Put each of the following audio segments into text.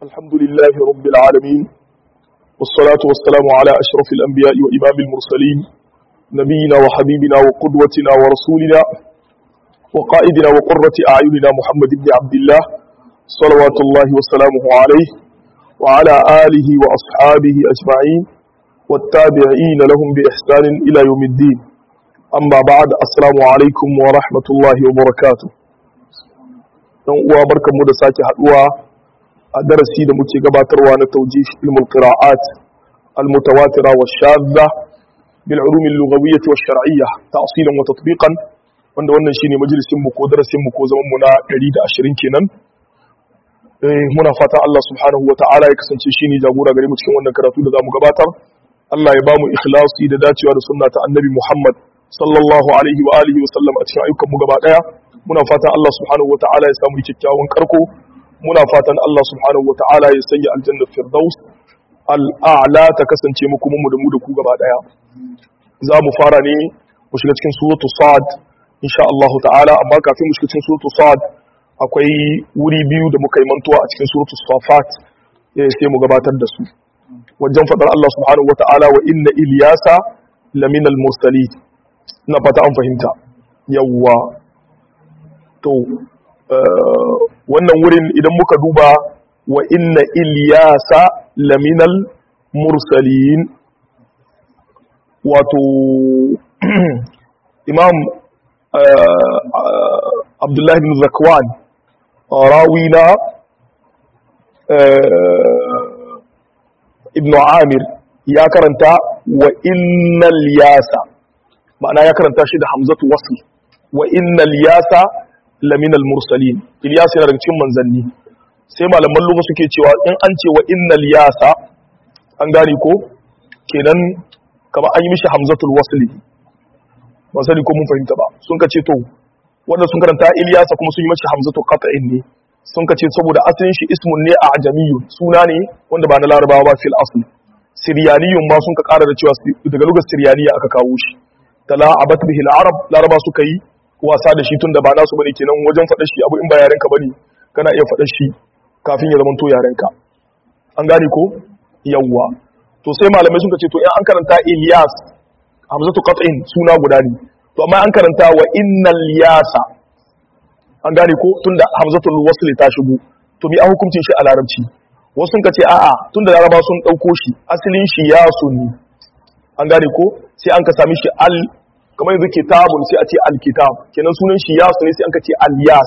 الحمد لله رب العالمين والصلاة والسلام على أشرف الأنبياء وإمام المرسلين نبينا وحبيبنا وقدوتنا ورسولنا وقائدنا وقرة أعيننا محمد بن عبد الله صلوات الله وسلامه عليه وعلى آله وأصحابه أجمعين والتابعين لهم بإحسان إلى يوم الدين أما بعد السلام عليكم ورحمة الله وبركاته dan uwa barkanmu da sake haduwa a darasi da muke gabatarwa na tawjih ilmul qira'at al mutawatira wa shadda bil ulum al lughawiyyah wa shar'iyyah ta'silan wa tatbiqan wanda wannan shine majalisin mu ko darasin mu ko zaman mu na 120 kenan eh muna fata Allah subhanahu wa ta'ala ya kasance shine jagora gare mu cikin wannan karatu da zamu gabatar Allah ya bamu ikhlasi da dacewa da sunna ta annabi Muhammad sallallahu alaihi wa alihi wa sallam a cikin ayyukan mu gaba daya muna fatan Allah subhanahu wa ta'ala ya samu kyakkyawan karko muna fatan Allah subhanahu wa ta'ala ya sanya aljanna firdaus al'a'la ta kasance mu kuma mu da mu da ku gaba daya za mu fara ne mu shiga cikin suratu sad insha Allah ta'ala amma kafin mu shiga cikin suratu sad akwai wuri biyu da muka yi mantuwa a cikin suratu safat sai mu gabatar da su wajen fadar Allah subhanahu wa ta'ala wa inna ilyasa laminal mursalin na fata an fahimta yawwa to wannan wurin idan muka duba wa inna ilyasa laminal mursalin wato imam abdullahi bin zakwan rawina ibn amir ya karanta wa innal yasa ma'ana ya karanta shi da hamzatu wasl wa innal yasa laminal mursalin Ilyas yana daga cikin manzanni sai malaman lugha suke cewa in an ce wa innal yasa an gane ko kenan kamar an yi mishi hamzatul wasli ba sani ko mun fahimta ba sun ka ce to wanda sun karanta Ilyasa kuma sun yi mishi hamzatul qat'in ne sun ka ce saboda asalin shi ismun ne a ajamiyyu suna ne wanda ba na larabawa ba fil asl siryaniyun ma sun ka kara da cewa daga lugar siryaniya aka kawo shi tala'abat bihi al-arab laraba suka yi wasa da shi tun da ba nasu bane kenan wajen faɗa shi abu in ba yarenka bane kana iya faɗa shi kafin ya zamanto yarenka an gane ko yawwa to sai malamai sun ce to in an karanta Ilyas hamzatu qat'in suna guda ne to amma an karanta wa innal yasa an gane ko tunda hamzatul wasl ta shigo to mi a hukuncin shi a larabci wasu sun ce a'a tunda laraba sun dauko shi asalin shi yasu ne an gane ko sai an ka sami shi al kamar yanzu kitabun sai a ce alkitab kenan sunan shi yasu ne sai an ka ce alyas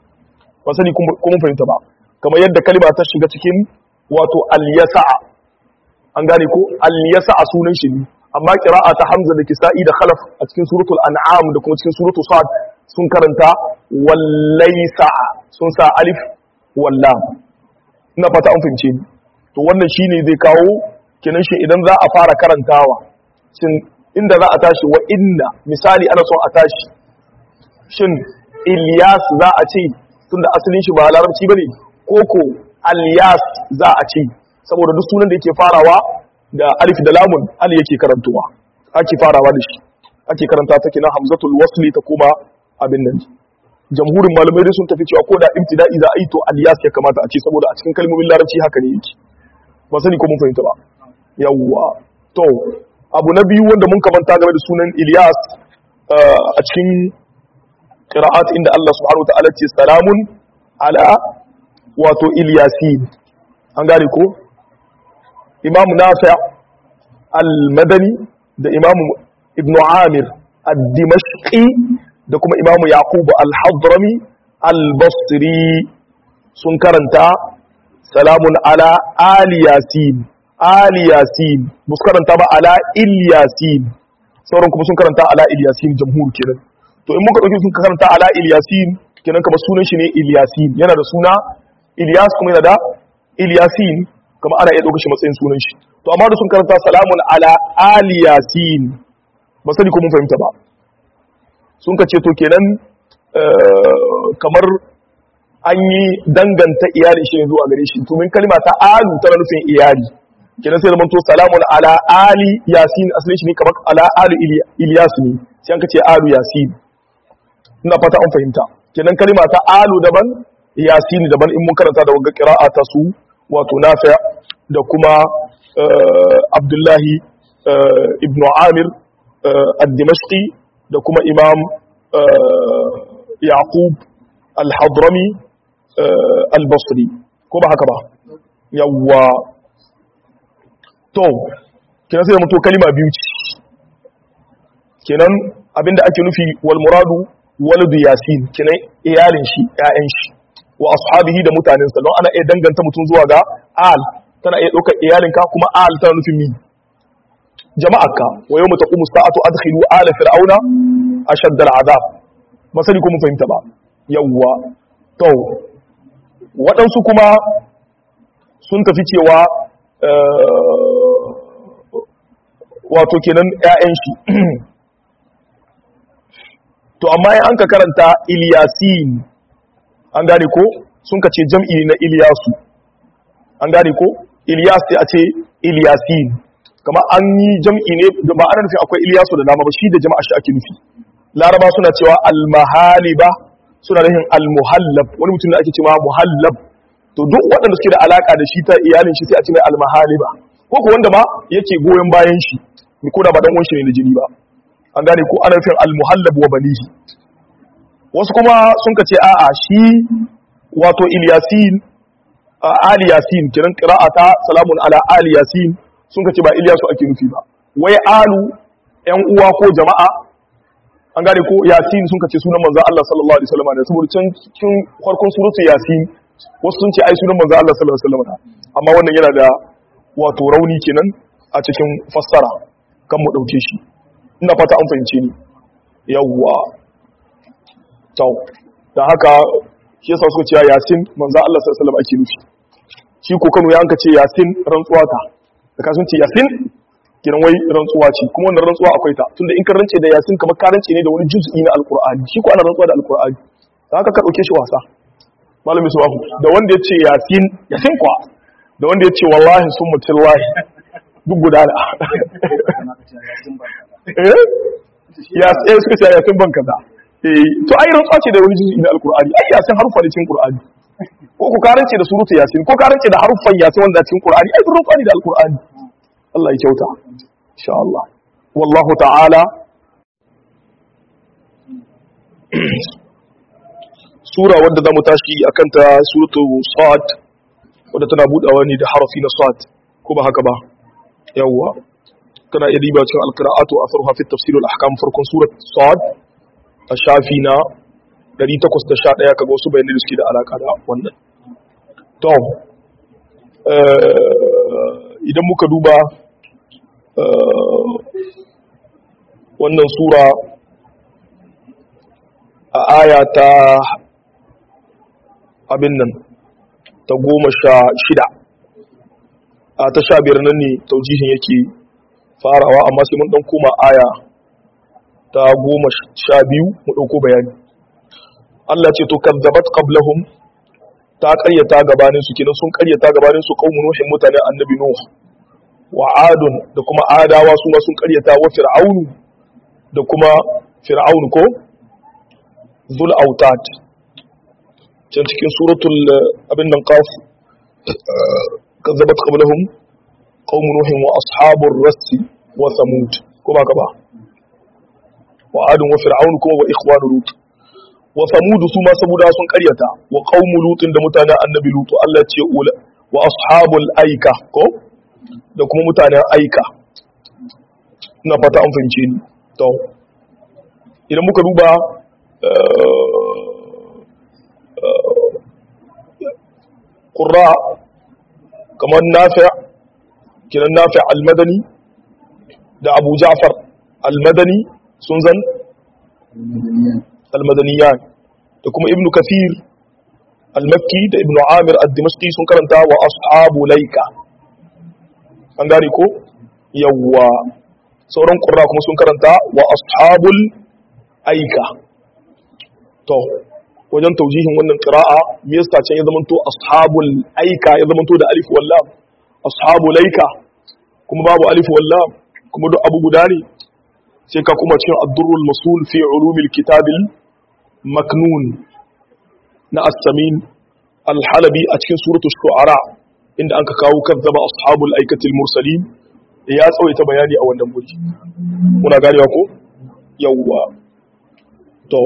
ba sani kuma fahimta ba kamar yadda kalima ta shiga cikin wato alyasa'a an gane ko alyasa'a sunan shi ne amma qira'a ta hamza da kisa'i da khalaf a cikin suratul an'am da kuma cikin suratul sad sun karanta wallaysa'a sun sa alif wallam ina fata an fahimce ni to wannan shine zai kawo kenan shi idan za a fara karantawa shin inda za a tashi wa inna misali ana son a tashi shin Ilyas za a ce tunda asalin shi ba larabci bane koko Alyas za a ce saboda duk sunan da yake farawa da alif da lamun ali yake karantuwa ake farawa da shi ake karanta ta kenan hamzatul wasli ta kuma abin nan jamhurin malamai dai sun tafi cewa ko da ibtida'i za a yi to Alyas ya kamata a ce saboda a cikin kalmomin larabci haka ne yake ba sani ko mun fahimta ba yawwa to abu na biyu wanda mun kamanta game da sunan Ilyas a cikin qira'at inda Allah subhanahu wataala ce salamun ala wato Ilyasin an gane ko Imam Nafi' al-Madani da Imam Ibn Amir ad-Dimashqi da kuma Imam Yaqub al-Hadrami al-Basri sun karanta salamun ala Ali Yasin Ali Yasin ba su karanta ba ala Ilyasin sauran kuma sun karanta ala Ilyasin jamhur kenan to in muka dauki sun karanta ala Ilyasin kenan kamar sunan shi ne Ilyasin yana da suna Ilyas kuma yana da Ilyasin kuma ana iya dauka shi matsayin sunan shi to amma da sun karanta salamun ala Ali Yasin ba sani ko mun fahimta ba sun ka ce to kenan kamar an yi danganta iyali shi zuwa gare shi to min kalma ta alu tana nufin iyali kenan sai zamanto salamun ala ali yasin asalin shi ne kamar ala ali ilyas ne sai an ka ce alu yasin ina fata an fahimta kenan kalma ta alu daban yasin daban in mun karanta da wagga qira'a ta su wato nafi da kuma abdullahi ibn amir al-dimashqi da kuma imam yaqub al-hadrami al-basri ko ba haka ba yawwa to kenan sai mutu kalima biyu ce kenan abinda ake nufi wal muradu waladu yasin kenan iyalin shi ƴaƴan shi wa ashabihi da mutanensa don ana iya danganta mutum zuwa ga al tana iya ɗaukar iyalinka kuma al tana nufin mi jama'arka wa yawma taqumu sa'atu adkhilu ala fir'auna ashadda al'azab masali ko mun fahimta ba yawwa to waɗansu kuma sun tafi cewa wato kenan ƴaƴan shi to amma in an ka karanta Ilyasin an gane ko sun ka ce jam'i na Ilyasu an gane ko Ilyas sai a ce Ilyasin kamar an yi jam'i ne da ba ana nufin akwai Ilyasu da dama ba shi da jama'a shi ake nufi Laraba suna cewa al-mahaliba suna nufin al-muhallab wani mutum da ake cewa muhallab to duk waɗanda suke da alaka da shi ta iyalin shi sai a ce mai al-mahaliba ko ko wanda ma yake goyon bayan shi ko da ba dan uwan shi ne da jini ba an gane ko ana nufin al-muhallab wa banihi wasu kuma sun ka ce a'a shi wato Ilyasin Ali Yasin kiran qira'ata salamun ala Ali Yasin sun ka ce ba Ilyasu ake nufi ba wai alu ƴan uwa ko jama'a an gane ko Yasin sun ka ce sunan manzon Allah sallallahu alaihi wasallam ne saboda can cikin farkon suratu Yasin wasu sun ce ai sunan manzon Allah sallallahu alaihi wasallam amma wannan yana da wato rauni kenan a cikin fassara kan mu dauke shi ina fata an fahimce ni yawwa to da haka shi yasa suka ce yasin manzo Allah sallallahu alaihi wasallam ake nufi shi ko Kano ya anka ce yasin rantsuwa ta da ka sun ce yasin kiran wai rantsuwa ce kuma wannan rantsuwa akwai ta tunda in ka rance da yasin kamar ka rance ne da wani juz'i na alqur'ani shi ko ana rantsuwa da alqur'ani da haka ka dauke shi wasa malami subahu da wanda ya ce yasin yasin kwa da wanda ya ce wallahi sun mutillahi duk gudana eh ya sai suka ce yasin ban kaza eh to ai rantsuwa ce da wani juz'i na alqur'ani ai yasin harufa ne cikin qur'ani ko ku karance da surutu yasin ko karance da harufan yasin wanda cikin qur'ani ai rantsuwa ne da alqur'ani Allah ya kyauta insha Allah wallahu ta'ala sura wadda zamu tashi akan ta suratu sad wadda tana budawa ne da harafi na sad ko ba haka ba yawwa kana iya riba cikin alqira'atu atharuha fi tafsir al-ahkam farkon surat sad a shafi na 811 kaga wasu bayanai da suke da alaka da wannan to idan muka duba wannan sura a aya ta abin nan ta goma sha shida a ta sha biyar nan ne taujihin yake farawa amma sai mun dan koma aya ta goma sha biyu mu ɗauko bayani Allah ce to kazzabat qablahum ta ƙaryata gabanin su kenan sun ƙaryata gabanin su qaumun nuhin mutanen annabi nuh wa adun da kuma adawa su ma sun ƙaryata wa fir'aunu da kuma fir'aunu ko zul autat can cikin suratul abin nan qaf kazzabat qablahum qaumun nuhin wa ashabur rassi wa thamud ko ba ka ba wa adun wa fir'aunu kuma wa ikhwanu lut wa samudu su ma saboda sun karyata wa qaumu lutin da mutanen annabi lutu Allah ce wa ashabul aika ko da kuma mutanen aika ina fata an fahimce ni to idan muka duba qurra kamar nafi' kiran nafi' al-madani da abu ja'far al-madani sun zan al-madaniyan da kuma ibnu kathir al-makki da ibnu amir ad-dimashqi sun karanta wa ashabu laika an gane ko yawwa sauran qurra kuma sun karanta wa ashabul aika to wajen taujihin wannan qira'a me yasa can ya zamanto ashabul aika ya zamanto da alif wal lam ashabu laika kuma babu alif wal lam kuma duk abu guda ne sai ka kuma cikin ad-durrul masul fi ulumil kitabil maknun na as-samin al-halabi a cikin suratul shu'ara inda aka kawo kazzaba ashabul aikatil mursalin ya tsawaita bayani a wannan wuri muna ganewa ko yawwa to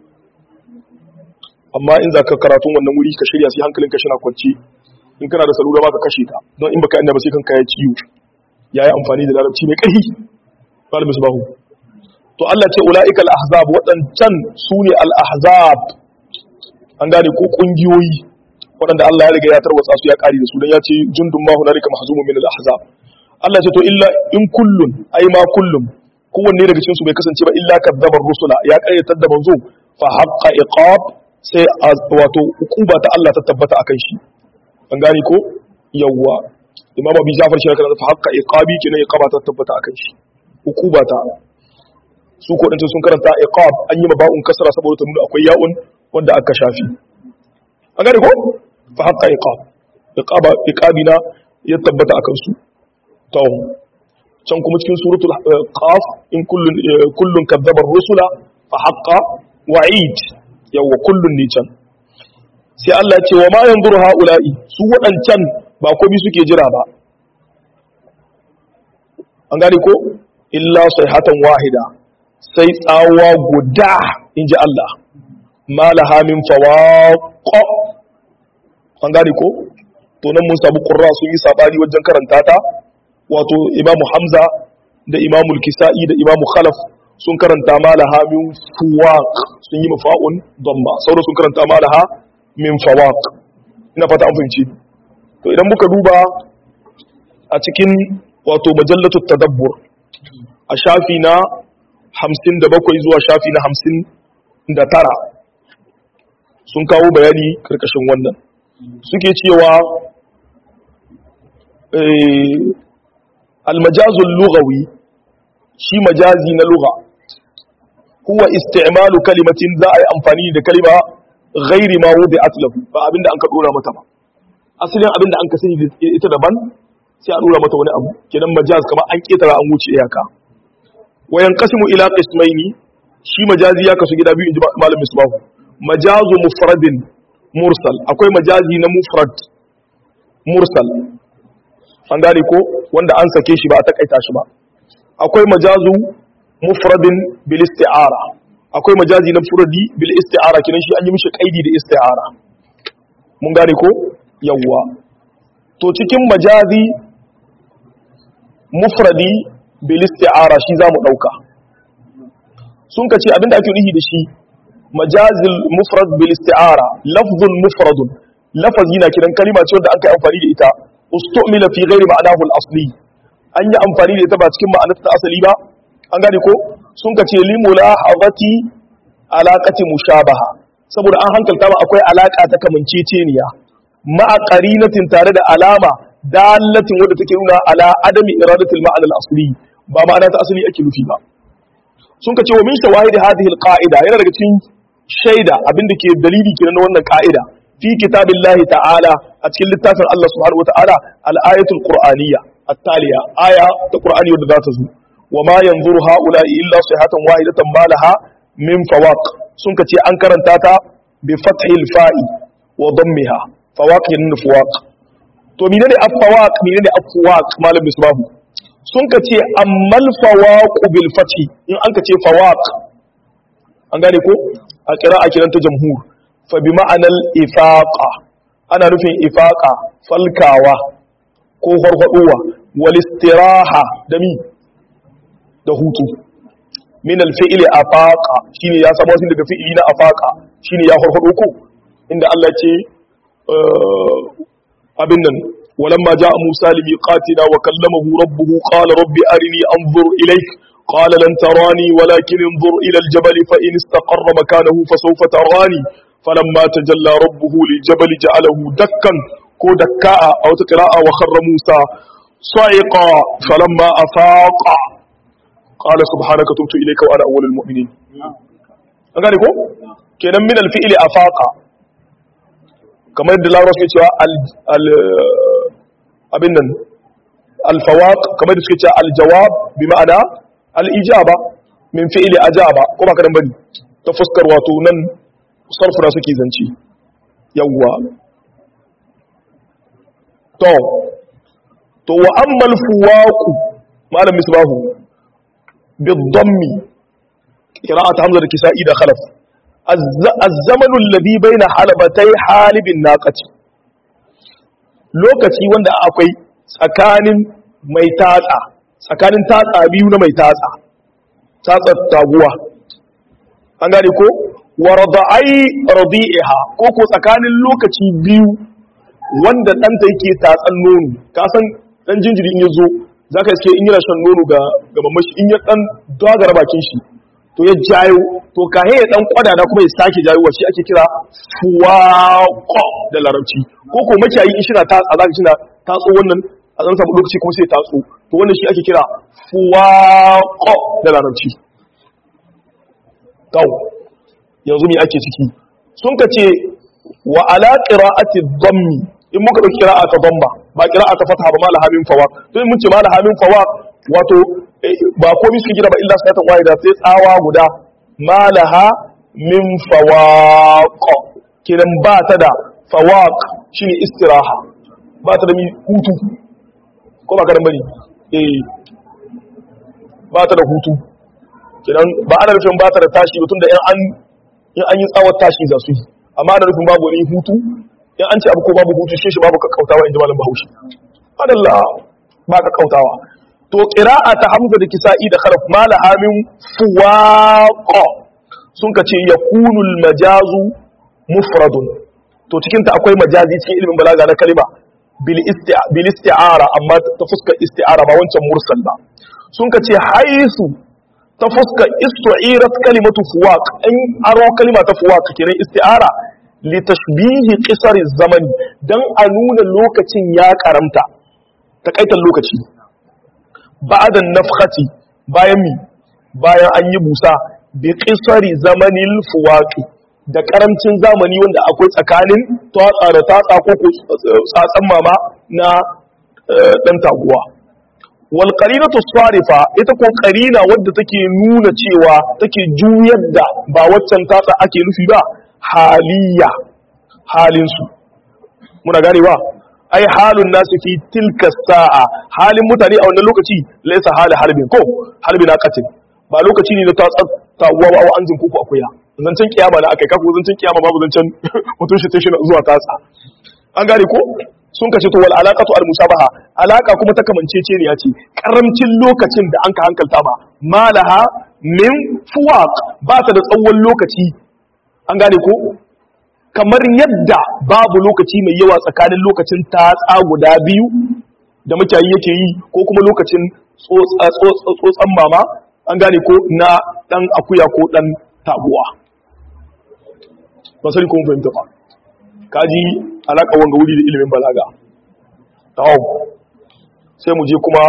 amma in za ka karatun wannan wuri ka shirya sai hankalin ka shina kwanci in kana da salula ba ka kashe ta don in baka inda ba sai kanka ya ciwo ya yi amfani da larabci mai ƙarfi malamin su bahu to Allah ce ula'ika al-ahzab waɗancan su ne al-ahzab an gane ko ƙungiyoyi waɗanda Allah ya riga ya tarwatsa su ya ƙari da su don ya ce jundun ma hunalika mahzumun min al-ahzab Allah ce to illa in kullun ai ma kullum kowanne daga cikin su bai kasance ba illa kadzabar rusula ya ƙaryatar da manzo fa haqqa iqab sai wato hukuba ta Allah ta tabbata akan shi an gane ko yawwa imam abi jafar shi kana fa haqqa iqabi kenan iqaba ta tabbata akan shi hukuba ta su ko dan sun karanta iqab an yi maba'un kasra saboda ta nuna akwai ya'un wanda aka shafi an gane ko fa haqqa iqab iqaba iqabina ya tabbata akan su to can kuma cikin suratul qaf in kullun kullun kadzaba ar-rusula fa haqqa wa'id yawa kullun ne can sai Allah ce wa ma yanzuru haula'i su waɗancan ba komai suke jira ba an gane ko illa sayhatan wahida sai tsawa guda inji Allah malaha min fawaq an gane ko to nan mun samu qurra sun yi sabani wajen karanta ta wato imamu hamza da imamu al-kisa'i da imamu khalaf sun karanta malaha min fuwaq sun yi mafa'un damma sauran sun karanta malaha min fawaq ina fata an fahimci to idan muka duba a cikin wato majallatu tadabbur a shafi na 57 zuwa shafi na 59 sun kawo bayani karkashin wannan suke cewa almajazul lughawi shi majazi na lugha huwa isti'malu kalimatin za a yi amfani da kalima ghairi ma wudi'at lahu ba abinda an ka dora mata ba asalin abinda an ka sani ita daban sai a dora mata wani abu kenan majaz kamar an ketara an wuce iyaka wa yanqasimu ila qismaini shi majazi ya kasu gida biyu inji malam misbahu majazu mufradin mursal akwai majazi na mufrad mursal an gane ko wanda an sake shi ba a takaita shi ba akwai majazu mufradin bil isti'ara akwai majazi na furadi bil isti'ara kinan shi an yi mishi kaidi da isti'ara mun gane ko yawwa to cikin majazi mufradi bil isti'ara shi zamu dauka sun kace abinda ake nufi da shi majazil mufrad bil isti'ara lafzun mufradun lafazi na kiran kalima ce wanda aka yi amfani da ita ustumila fi ghairi ma'anahu al-asli an yi amfani da ita ba cikin ma'anar ta asali ba an gane ko sun ka ce limula hazati alaqati mushabaha saboda an hankalta ba akwai alaka ta kamanceceniya ma'a qarinatin tare da alama dalatin wadda take nuna ala adami iradatil ma'ana al-asli ba ma'ana ta asali ake nufi ba sun ka ce wa min shawahid hadhihi al-qa'ida yana daga cikin shaida abinda ke dalili kenan na wannan ka'ida fi kitabillahi ta'ala a cikin littafin Allah subhanahu wa ta'ala al-ayatul qur'aniyya التالية آية القرآن يود ذات زو وما ينظر هؤلاء إلا صيحة واحدة ما لها من فواق سنك تي أنكر تاتا بفتح الفاء وضمها فواق ين فواق to menene afwaq menene afwaq malam misbahu sun ka ce ammal fawaq bil fathi in an ka ce fawaq an gane ko a kira a kiranta jamhur fa bi ma'anal ifaqa ana nufin ifaqa falkawa ko farfaduwa walistiraha da mi da hutu min alfi'li afaqa shine ya samu wasin daga fi'ili na afaqa shine ya farfado ko inda Allah ce abin nan walamma jaa Musa limiqatina wa kallamahu rabbuhu qala rabbi arini anzur ilayk قال لن تراني ولكن انظر إلى الجبل فإن استقر مكانه فسوف تراني فلما تجلى ربه للجبل جعله دكا ko dakka'a a wata qira'a wa kharra Musa sa'iqa falamma afaqa qala subhanaka tubtu ilayka wa ana awwalul mu'minin an gane ko kenan min al-fi'li afaqa kamar yadda Larabawa suke cewa al abin nan al-fawaq kamar yadda suke cewa al-jawab bi ma'ana al-ijaba min fi'li ajaba ko ba kadan bane ta fuskar wato nan sarfuna suke zance yawwa to to wa ammal fuwaqu malam misbahu bid-dammi qira'at hamza da kisa'i da khalaf az-zamanu alladhi bayna halabatay halibin naqati lokaci wanda akwai tsakanin mai tatsa tsakanin tatsa biyu na mai tatsa tatsa taguwa an gane ko wa radai radi'iha ko ko tsakanin lokaci biyu wanda ɗanta yake tatsan nono ka san ɗan jinjiri in ya zo za ka iske in yana shan nono ga mamashi in ya ɗan dogara bakin shi to ya jayo to kahe ya ɗan kwada na kuma ya sake jayo shi ake kira fuwaƙo da larabci ko ko makiyayi in shina tatsa za ka shina tatso wannan a zan samu lokaci kuma sai tatso to wannan shi ake kira fuwaƙo da larabci kawo yanzu ne ake ciki sun ka ce wa ala qira'ati dhammi in muka dauki qira'a ta dhamma ba qira'a ta fatha ba malaha min fawaq to mun ce malaha min fawaq wato ba komai su gida ba illa sanatan wahida sai tsawa guda malaha min fawaq kiran ba ta da fawaq shine istiraha ba ta da mi hutu ko ba karan bane eh ba ta da hutu kiran ba ana nufin ba ta da tashi tun da an in an yi tsawon tashi za su yi amma ana nufin babu wani hutu in an ce abu ko babu hutu shi shi babu kakkautawa in ji malam bahaushe adalla ba kakkautawa to qira'a ta hamza da kisa'i da kharaf mala amin fuwaqa sun ka ce yakunu majazu mufradun to cikin ta akwai majazi cikin ilimin balaga na kalima bil bil isti'ara amma ta fuskar isti'ara ba wancan mursal ba sun ka ce haisu ta fuska istu'irat kalimatu fuwaq in aro kalima ta fuwaq kenan isti'ara li tashbihi qisari zamani dan a nuna lokacin ya karamta takaitan lokaci ba'da nafkhati bayan mi bayan an yi busa bi qisari zamanil fuwaq da karamcin zamani wanda akwai tsakanin tatsa da tatsa ko tsatsan mama na dan taguwa wal qarinatu sarifa ita ko qarina wadda take nuna cewa take juyar da ba waccan tatsa ake nufi ba haliya halin su muna ganewa ai halun nasu fi tilka sa'a halin mutane a wannan lokaci laysa hali harbin ko harbin aqatin ba lokaci ne na tatsa tawwa ba an jin kuku akuya zancen kiyama na akai kako zancen kiyama babu zancen mutun shi tashi zuwa tatsa an gane ko sun kace to wal alaqatu al musabaha alaka kuma ta kamancece ne yace karamcin lokacin da an ka hankalta ba malaha min fuwaq ba ta da tsawon lokaci an gane ko kamar yadda babu lokaci mai yawa tsakanin lokacin tatsa guda biyu da mutane yake yi ko kuma lokacin tsotsan mama an gane ko na dan akuya ko dan taguwa ba sai ko mun fahimta ba kaji alaƙa wanga wuri da ilimin balaga tawo sai mu je kuma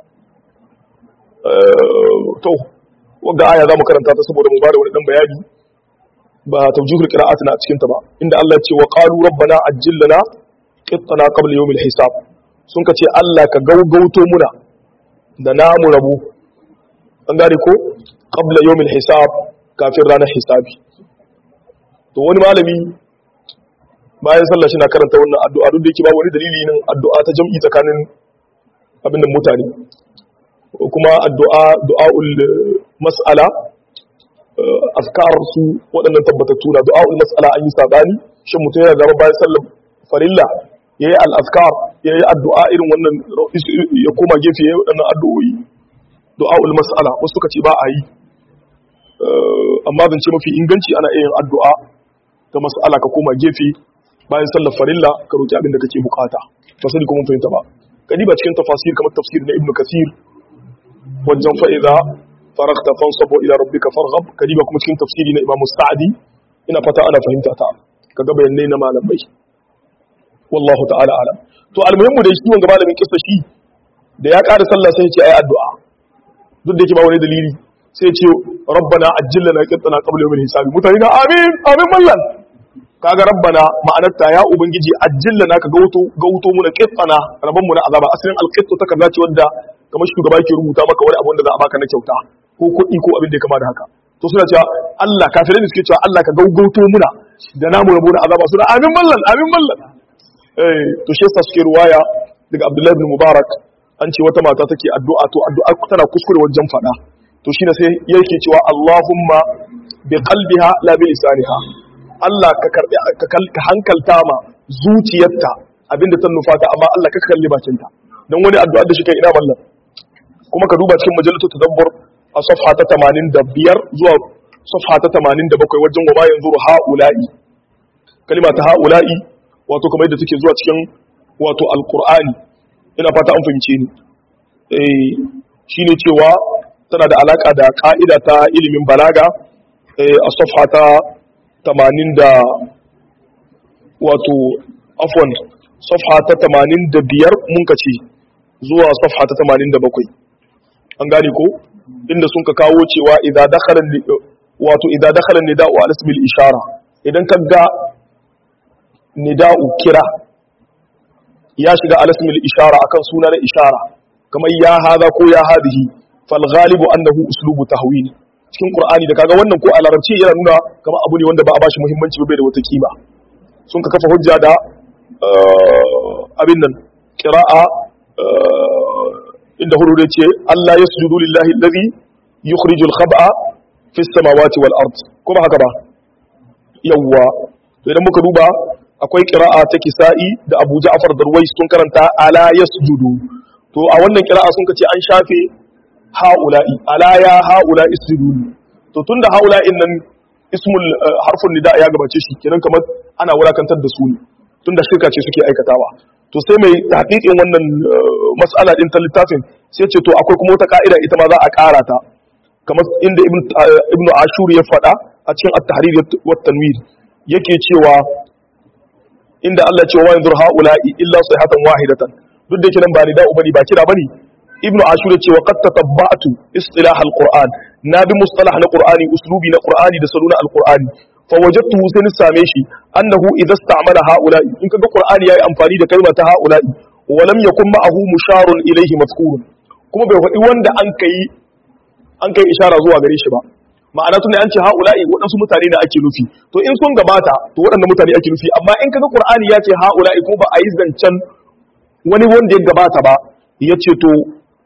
to wanga aya za mu karanta ta saboda mu bada wani dan bayani ba tawjihul qira'at na cikin ta ba inda Allah ya ce wa qalu rabbana ajjil lana qittana qabla yawmil hisab sun ka ce Allah ka gaugauto muna da namu rabu an gane ko qabla yawmil hisab kafin ranar hisabi to wani malami bayan sallah shi na karanta wannan addu'a duk da yake babu wani dalili nan addu'a ta jam'i tsakanin abin da mutane kuma addu'a du'a'ul mas'ala azkar su waɗannan tabbatattu na du'a'ul mas'ala an yi sabani shin mutum yana zama bayan sallar farilla yayi al-azkar yayi addu'a irin wannan ya koma gefe yayi waɗannan addu'o'i du'a'ul mas'ala wasu suka ce ba a yi amma zance mafi inganci ana iya yin addu'a ta mas'ala ka koma gefe bayan sallar farilla ka roki abin da kake bukata ba sani kuma fahimta ba kadi ba cikin tafasir kamar tafsir na ibnu kasir wajen fa idza faragta fansab ila rabbika farghab kadi ba kuma cikin tafsiri na imam sa'di ina fata ana fahimta ta kaga bayanai na malamai wallahu ta'ala alam to almuhimmu da shi wanga malamin kissa shi da ya ƙara sallah sai ya ce ayi addu'a duk da yake ba wani dalili sai ya ce rabbana ajjilna qittana qabla yawmil hisabi mutane na amin amin mallan kaga rabbana ma'anarta ya ubangiji ajjilla naka gauto gauto muna qittana rabban mu na azaba asalin alqittu ta kaza ce wanda kamar shugaba yake rubuta maka wani abu wanda za a baka na kyauta ko kuɗi ko abin da ya kama da haka to suna cewa Allah kafirai ne suke cewa Allah ka gaugauto muna da namu rabo na azaba suna amin mallan amin mallan eh to shi yasa suke ruwaya daga Abdullahi ibn Mubarak an ce wata mata take addu'a to addu'a tana kuskure wajen fada to shine sai yake cewa Allahumma bi qalbiha la bi lisaniha Allah ka karbi ka hankalta ma zuciyarta abinda ta nufata amma Allah ka kalli bakinta dan wani addu'a da shi kai ina mallan kuma ka duba cikin majalatu tadabbur a safha ta 85 zuwa safha ta 87 wajen wa ma yanzuru haula'i kalima ta haula'i wato kamar yadda take zuwa cikin wato alqur'ani ina fata an fahimce ni eh shine cewa tana da alaka da ka'ida ta ilimin balaga a safha ta 80 da wato afwan safha ta 85 mun kace zuwa safha ta 87 an gane ko inda sun ka kawo cewa idza dakhala wato idza dakhala nida'u ala ismi al-ishara idan kaga nida'u kira ya shiga ala ismi al-ishara akan suna na ishara kamar ya hada ko ya hadihi fal ghalibu annahu uslubu tahwil cikin qur'ani da kaga wannan ko a larabci yana nuna kamar abu ne wanda ba a bashi muhimmanci ba bai da wata kima sun ka kafa hujja da abin nan qira'a inda hudu da ce Allah ya sujudu lillahi allazi yukhrijul khab'a fi samawati wal ard kuma haka ba yawwa to idan muka duba akwai qira'a ta kisa'i da Abu Ja'far Darwais sun karanta ala yasjudu to a wannan qira'a sun kace an shafe haula'i ala ya haula'i isjudu to tunda haula'in nan ismul harfun nida ya gabace shi kenan kamar ana wulakantar da su ne tunda shirka ce suke aikatawa to sai mai tahqiqin wannan mas'ala din ta littafin sai ce to akwai kuma wata ka'ida ita ma za a ƙara ta kamar inda ibnu ashur ya faɗa a cikin at-tahrir wa tanwir yake cewa inda Allah ce wa yanzur haula'i illa sayhatan wahidatan duk da yake nan ba ni da ubani ba kira bane ibnu ashur ya ce wa qad tatabba'tu istilah al-qur'an na bi mustalah na qur'ani uslubi na qur'ani da saluna al-qur'ani fa wajadtuhu sai ni same shi annahu idza ista'mala haula'i in kaga qur'ani yayi amfani da kalmar ta haula'i wa lam yakun ma'ahu musharun ilayhi mazkurun kuma bai faɗi wanda an kai an kai ishara zuwa gare shi ba ma'ana tunda an ce haula'i waɗansu mutane da ake nufi to in sun gabata to waɗannan mutane ake nufi amma in kaga qur'ani ya ce haula'i kuma ba a yi zancen wani wanda ya gabata ba ya ce to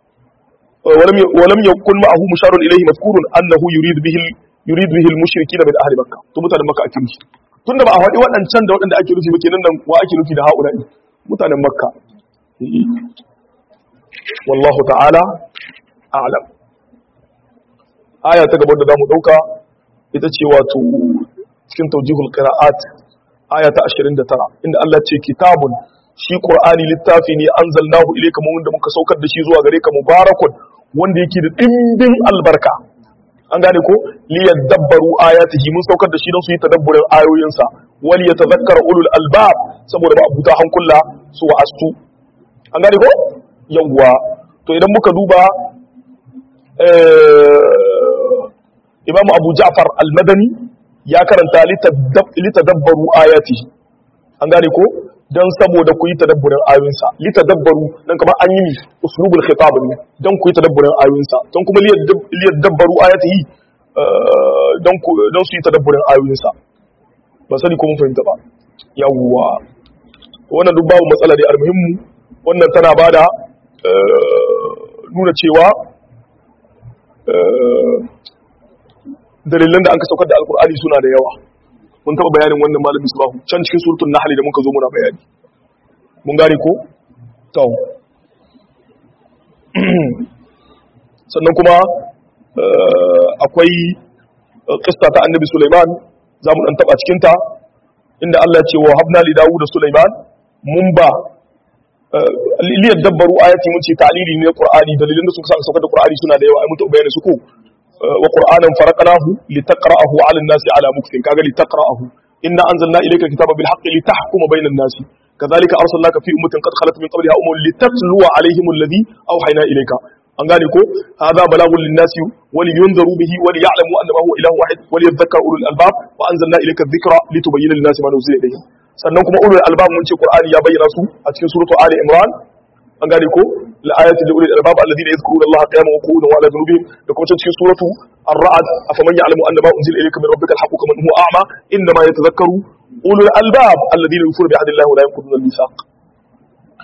ولم يكن معه مشار إليه مذكور أنه يريد به يريد به المشركين من أهل مكة to mutanen makka ake nufi tunda ba a faɗi waɗancan da waɗanda ake nufi ba kenan nan wa ake nufi da haula mutanen makka wallahu ta'ala a'lam aya ta gaba da zamu dauka ita ce wato cikin tawjihul qira'at aya ta 29 inda Allah ce kitabun shi qur'ani littafi ne anzalnahu ilayka mun da muka saukar da shi zuwa gare ka mubarakun wanda yake da dimbin albarka an gane ko li yadabbaru ayatihi mun saukar da shi don su yi tadabburin ayoyinsa wal yatadhakkara ulul albab saboda ba abuta hankula su wa'astu an gane ko yawwa to idan muka duba Imam Abu Ja'far al-Madani ya karanta litadabbaru ayatihi an gane ko don saboda ku yi tadabburin ayoyinsa li tadabbaru dan kamar an yi uslubul khitab ne don ku yi tadabburin ayoyinsa don kuma li yadabbaru ayatihi don ku don su yi tadabburin ayoyinsa ba sani ko mun fahimta ba yawwa wannan duk babu matsala da almuhimmu wannan tana bada nuna cewa dalilan da an ka saukar da alkur'ani suna da yawa mun taɓa bayanin wannan malami subahu can cikin surutun nahali da muka zo muna bayani mun gane ko? to sannan kuma akwai kista ta annabi suleiman za mu ɗan taɓa cikinta inda allah ce wa habna li dawu da suleiman mun ba liyar dabbaru ayati mun ce ta'lili ne na qur'ani dalilin da suka saukar da qur'ani suna da yawa ai mun taɓa bayani su ko وقرآنا فرقناه لتقرأه على الناس على مكث كاغا لتقرأه إنا أنزلنا إليك الكتاب بالحق لتحكم بين الناس كذلك أرسلناك في أمة قد خلت من قبلها أمم لتتلو عليهم الذي أوحينا إليك an gane ko hadha balagun linnasi wali yunzaru bihi wali ya'lamu annama huwa ilahu wahid wali yadhakkaru ulul albab wa anzalna ilayka dhikra litubayyana lin-nasi ma nuzila ilayhim sannan kuma ulul albab mun ce qur'ani ya bayyana su a cikin suratu ali imran an gane ko la ayati li ulil albab alladhina yadhkuruna allaha qiyaman wa qu'udan wa ala junubihim da kuma cikin suratu ar-ra'd afaman ya'lamu annama unzila ilayka min rabbika al-haqqu kaman huwa a'ma innama yatadhakkaru ulul albab alladhina yufuna bi ahdillahi wa la yanquduna al-mithaq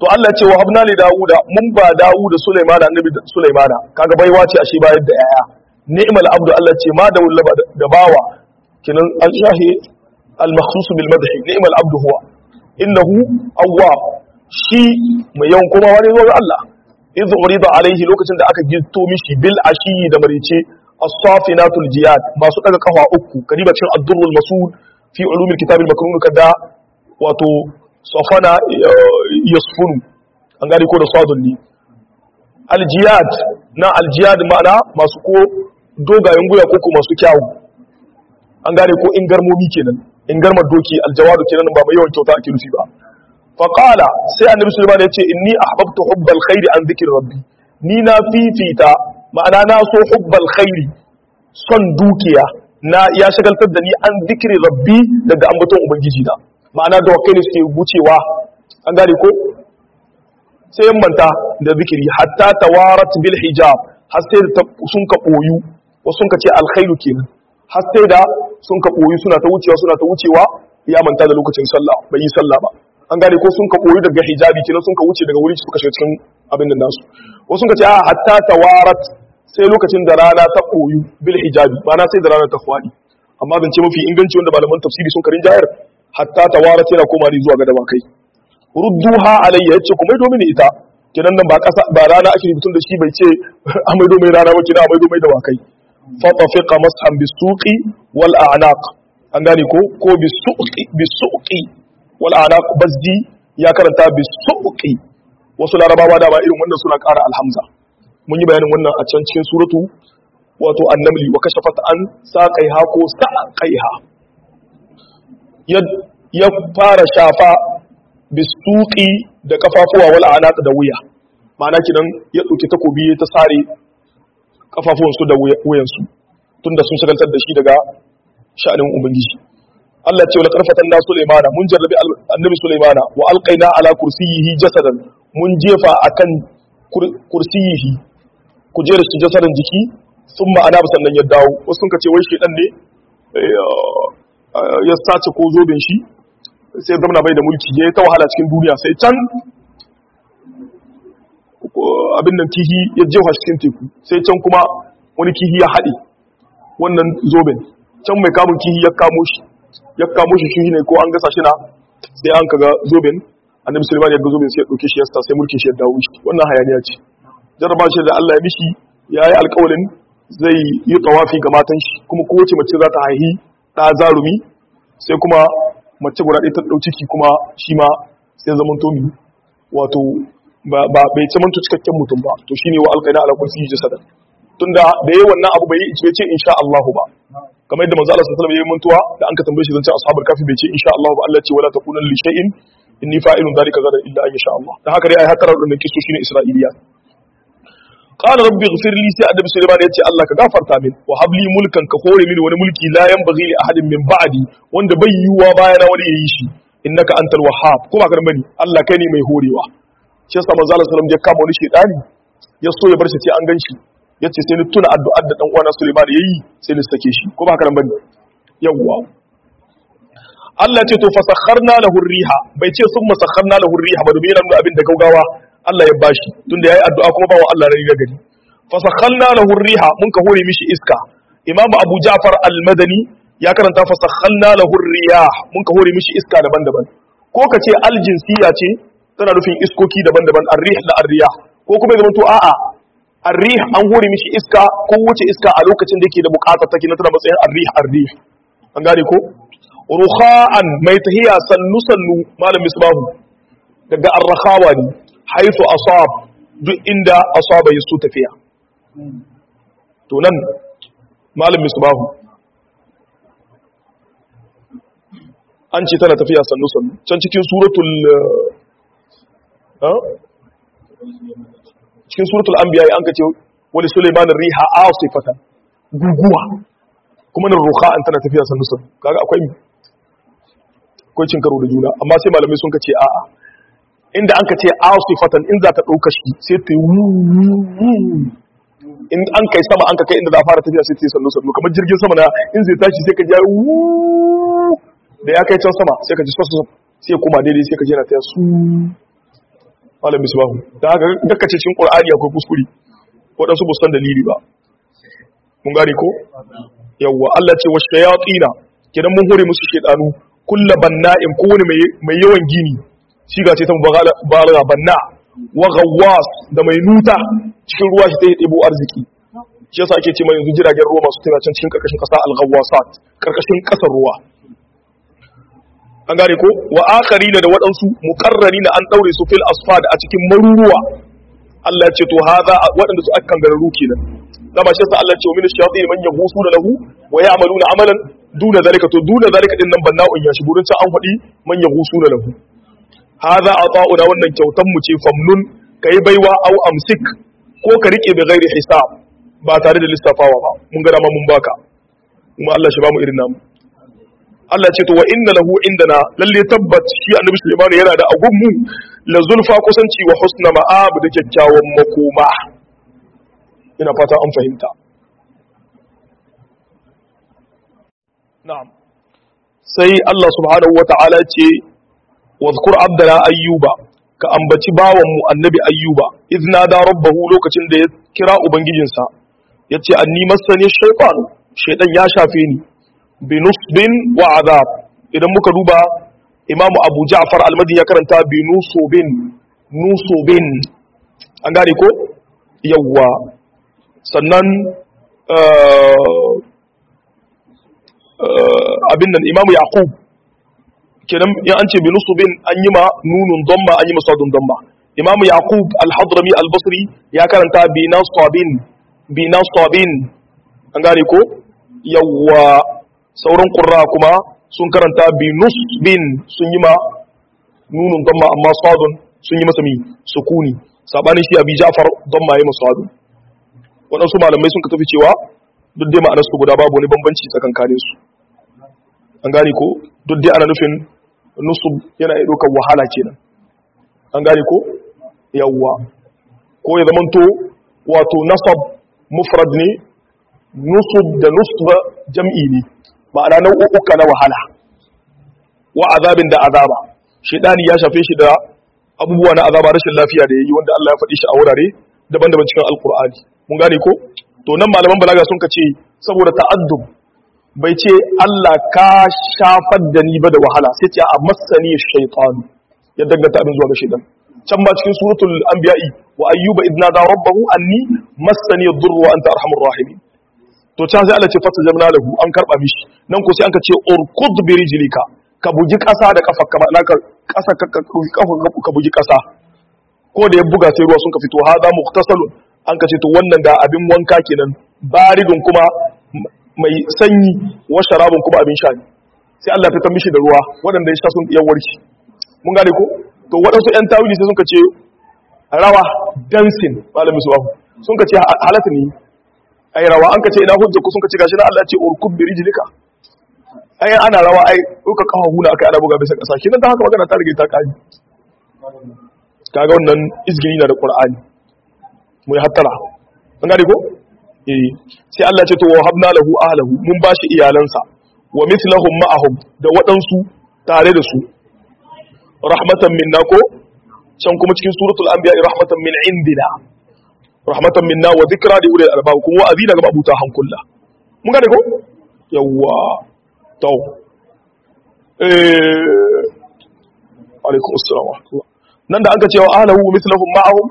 to Allah ce wa habna li Dawuda mun ba Dawuda Sulaimana annabi Sulaimana kaga baiwa ce ashe bayar da yaya ni'mal abdu Allah ce ma da wulla da bawa kinan an shahi al makhsus bil madhi ni'mal abdu huwa innahu awwab shi mai yawan komawa ne zuwa ga Allah idh urida alaihi lokacin da aka gitto mishi bil ashi da marice as-safinatul jiyad masu daga kafa uku kadiba cin ad-durrul masud fi ulumil kitabil makrun kada wato safana yasfunu an gane ko da sadulli aljiyad na aljiyad ma'ana masu ko dogayen guya ko masu kyawu an gane ko in garmomi kenan in garmar doki aljawadu kenan ba mai yawan kyauta ake nufi ba faqala sai annabi sulaiman ya ce inni ahbabtu hubbal khairi an dhikri rabbi ni na fifita ma'ana na so hubbal khairi son dukiya na ya shagaltar da ni an dhikri rabbi daga ambaton ubangiji na ma'ana da wakai ne suke wucewa an gane ko sai yan manta da zikiri hatta tawarat bil hijab har sai da sun ka boyu wasu sun ka ce alkhairu kenan har sai da sun ka boyu suna ta wucewa suna ta wucewa ya manta da lokacin sallah bai yi sallah ba an gane ko sun ka boyu daga hijabi kenan sun ka wuce daga wuri suka shiga cikin abin da nasu wasu sun ka ce a hatta tawarat sai lokacin da rana ta boyu bil hijabi ma'ana sai da rana ta fadi amma zance mafi inganci wanda malaman tafsiri sun karin jayar hatta tawarat yana koma ne zuwa ga dawakai rudduha alayya yace kuma maido mini ita kinan nan ba kasa ba rana ake rubutun da shi bai ce a maido mai rana ba kina a maido mai dawakai fa tafiqa mashan bisuqi wal a'naq an gane ko ko bisuqi bisuqi wal a'naq bazdi ya karanta bisuqi wasu larabawa da ba irin wannan suna ƙara alhamza mun yi bayanin wannan a can cikin suratu wato annamli wa kashafat an saqaiha ko saqaiha ya fara shafa bisuki da kafafuwa wal anaq da wuya ma'ana kidan ya dauki takobi ya ta sare kafafuwan su da wuyan su tunda sun shagaltar da shi daga sha'anin ubangiji Allah ce wala karfatan da Sulaimana mun jarrabi annabi Sulaimana wa alqaina ala kursiyihi jasadan mun jefa akan kursiyihi kujerar shi jasadan jiki thumma ana sannan ya dawo wasu sun ce wai shedan ne ya sace ko zoben shi sai zama bai da mulki ya yi ta wahala cikin duniya sai can abin nan kihi ya jefa cikin teku sai can kuma wani kihi ya haɗe wannan zoben can mai kamun kihi ya kamo shi ya kamo shi shi ne ko an gasa shi na sai an kaga zoben annabi sulaiman ya ga zoben sai ya ɗauke shi ya sai mulkin shi ya dawo shi wannan hayaniya ce jarraba shi da Allah ya mishi ya yi alƙawalin zai yi tawafi ga matan shi kuma kowace mace za ta haihi ɗa zarumi sai kuma mace guda ɗaya ta ɗau ciki kuma shi ma sai zaman tomi wato ba bai ce manto cikakken mutum ba to shine wa alƙaina ala kursi jasada tunda da yayi wannan abu bai yi ce insha Allah ba kamar yadda manzo Allah sallallahu alaihi wasallam yayi mantuwa da an ka tambaye shi zancen ashabul kafi bai ce insha Allah ba Allah ce wala taqulan li shay'in inni fa'ilun dhalika gadan illa an yasha Allah dan haka dai ai hatarar da kisu shine Isra'iliya qala rabbi ighfir li sai annabi sulaiman ya ce Allah ka gafarta min wa habli mulkan ka hore mini wani mulki la yanbaghi li ahadin min ba'di wanda bai yiwuwa bayana wani yayi shi innaka antal wahhab ko ba karan bane Allah kai ne mai horewa shi yasa manzo Allah sallallahu alaihi wasallam ya kama wani shedani ya so ya bar shi sai an ganshi yace sai ni tuna addu'ar da dan uwana Sulaiman yayi sai ni sake shi ko ba karan bane yawwa Allah ce to fasakharna lahu riha bai ce sun masakharna lahu riha ba domin yana abin da gaugawa Allah ya bashi tunda yayi addu'a kuma bawa Allah rai ga gari fasakhalna lahu riha mun ka hore mishi iska Imam Abu Ja'far al-Madani ya karanta fasakhalna lahu riyah mun ka hore mishi iska daban-daban ko ka ce al-jinsiyya ce tana nufin iskoki daban-daban ar-rih da ar-riyah ko kuma ya to a'a ar-rih an hore mishi iska ko wuce iska a lokacin da yake da bukatar take na tana matsayin ar-rih ar-rih an gane ko rukha'an mai tahiya sannu sannu malam misbahu daga ar-rakhawa ne haifu asab duk inda asaba yaso tafiya to nan malam misbahu an ce tana tafiya sannu sannu can cikin suratul cikin suratul anbiya an ka ce wani suleiman riha asifatan guguwa kuma nan rukha'an tana tafiya sannu sannu kaga akwai akwai cin karo da juna amma sai malamai sun kace a'a inda an kace asifatan in za ta dauka shi sai ta in an kai sama an ka kai inda za a fara tafiya sai ta yi sannu sannu kamar jirgin sama na in zai tashi sai ka ji da ya kai can sama sai ka ji sassa sai kuma daidai sai ka ji na ta su malam misbahu da haka gakkace cikin qur'ani akwai kuskure wadansu ba san dalili ba mun gane ko yawwa Allah ce wa shayatina kidan mun hore musu shedanu kullu banna'in kowane mai mai yawan gini shiga ce ta mubalagha banna wa ghawwas da mai nuta cikin ruwa shi ta yi ɗebo arziki shi yasa ake ce mai yanzu jiragen ruwa masu tafiya can cikin karkashin ƙasa al-ghawwasat karkashin ƙasar ruwa an gane ko wa akharina da waɗansu muqarrarina an daure su fil asfad a cikin maruruwa Allah ya ce to hadha waɗanda su akan gararu kenan dama shi yasa Allah ya ce min ash-shayatin man yahusu lahu wa ya'maluna amalan duna zalika to duna zalika din nan banna'un ya shigo rin an faɗi man yahusu lahu hadha ata'una wannan kyautan mu ce famnun kai baiwa au amsik ko ka rike bi ghairi hisab ba tare da lissafawa ba mun ga dama mun baka kuma Allah shi ba mu irin namu Allah ce to wa inna lahu indana lalle tabbat shi annabi Sulaiman yana da agun mu la zulfa kusanci wa husna ma'ab da kyakkyawan makoma ina fata an fahimta na'am sai Allah subhanahu wata'ala ce wadhkur abdana ayyuba ka ambaci bawan mu annabi ayyuba idna da rabbahu lokacin da ya kira ubangijinsa yace anni masani shaytan shaytan ya shafe ni binusbin wa azab idan muka duba imamu abu ja'far almadi ya karanta binusubin nusubin an gane ko yawwa sannan abin nan imamu yaqub kenan in an ce binusubin an yi ma nunun domma an yi ma sadun domma imamu yaqub al-hadrami al-basri ya karanta binasabin binasabin an gane ko yawwa sauran ƙurra kuma sun karanta binus bin sun yi ma nunun damma amma sadun sun yi masa mi sukuni sabanin shi abi ja'far damma ya masu sadun waɗansu malamai sun ka tafi cewa duk dai ma'anar su guda babu wani bambanci tsakankanin su an gane ko duk dai ana nufin nusub yana iya ɗaukar wahala kenan an gane ko yawwa ko ya zamanto wato nasab mufrad ne nusub da nusba jam'i ne ma'ana nau'uka na wahala wa azabin da azaba shedani ya shafe shi da abubuwa na azaba rashin lafiya da yayi wanda Allah ya faɗi shi a wurare daban-daban cikin alkur'ani mun gane ko to nan malaman balaga sun ce saboda ta'addub bai ce Allah ka shafar da ni ba da wahala sai ce a masani shaytan ya danganta abin zuwa ga shaytan can ba cikin suratul anbiya'i wa ayyuba idna da rabbahu anni masani ad-durru wa anta arhamur rahimin to can sai Allah ce fata jamna lahu an karba mishi nan ko sai an ka ce urkud bi rijlika ka bugi kasa da kafa kama naka kasa ka kafa ka bugi kasa ko da ya buga sai ruwa sun ka fito hada mukhtasalun an ka ce to wannan ga abin wanka kenan baridun kuma mai sanyi wa sharabun kuma abin sha ne sai Allah ya fitar mishi da ruwa waɗanda ya sha sun iya warki mun gane ko to waɗansu ƴan tawili sai sun ka ce rawa dancing malamin su sun ka ce halatta ne ai rawa an kace ina hujja ku sun kace gashi na Allah ce urkub bi rijlika ai ana rawa ai uka kafa huna akai ana buga bisa kasa kinan da haka magana ta rige ta kani kaga wannan izgini na da qur'ani mu yi hattara an gane ko eh sai Allah ce to wa habna lahu ahlahu mun bashi iyalansa wa mithlahum ma'ahum da waɗansu tare da su rahmatan minna ko can kuma cikin suratul anbiya rahmatan min indina rahmatan minna wa dhikra li ulil albab kuma wa'azi daga abuta hankulla mun gane ko yawa to eh alaikum assalam wa rahmatullah nan da aka cewa ahlahu mithluhum ma'ahum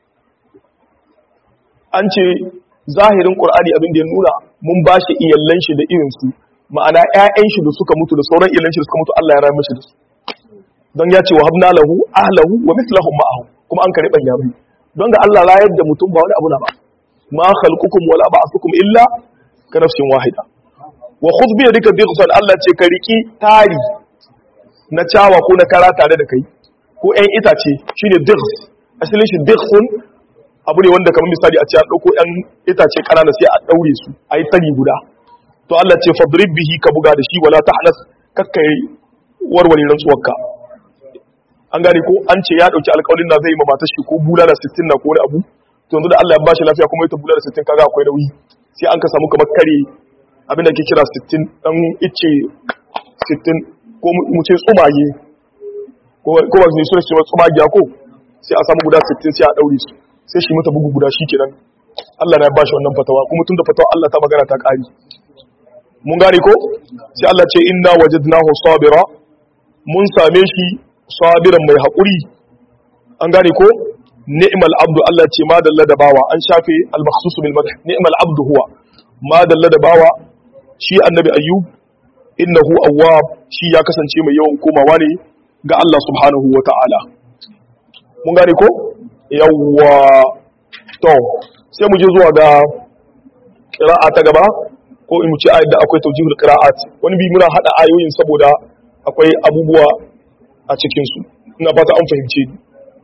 an ce zahirin qur'ani abin da ya nuna mun bashi iyallan shi da irin su ma'ana ƴaƴan shi da suka mutu da sauran iyallan shi da suka mutu Allah ya rahama shi da su don ya ce wa habna lahu ahlahu wa mithluhum ma'ahum kuma an kare banya mai don ga Allah rayar da mutum ba wani abu na ba ma khalqukum wala ba'thukum illa ka nafsin wahida wa khudh bi yadika dighfan Allah ce ka riki tari na cawa ko na kara tare da kai ko ƴan itace shine dighf asalin shi dighfun abu ne wanda kamar misali a ce an dauko ƴan itace kanana sai a daure su ayi tari guda to Allah ce fadrib bihi ka buga da shi wala tahnas kakkai warware rantsuwarka an gane ko an ce ya dauki alƙawarin na zai yi ma matar shi ko bulala 60 na ko wani abu to yanzu da Allah ya bashi lafiya kuma ita bulala 60 kaga akwai nauyi sai an ka samu kamar kare abin da ke kira 60 dan ice 60 ko mu ce tsumaye ko ko ba su ne suna cewa tsumagiya ko sai a samu guda 60 sai a daure su sai shi mata bugu guda shikenan Allah na bashi wannan fatawa kuma tunda fatawa Allah ta magana ta kari mun gane ko sai Allah ce inna wajadnahu sabira mun same shi sabiran mai hakuri an gane ko ni'mal abdu Allah ce ma dalla da bawa an shafe al-makhsus bil madh ni'mal abdu huwa ma dalla da bawa shi annabi ayyub innahu awwab shi ya kasance mai yawan komawa ne ga Allah subhanahu wa ta'ala mun gane ko yawwa to sai mu je zuwa ga qira'a ta gaba ko in mu ce ayat da akwai tawjihul qira'at wani bi muna hada ayoyin saboda akwai abubuwa a cikin su ina fata an fahimce ni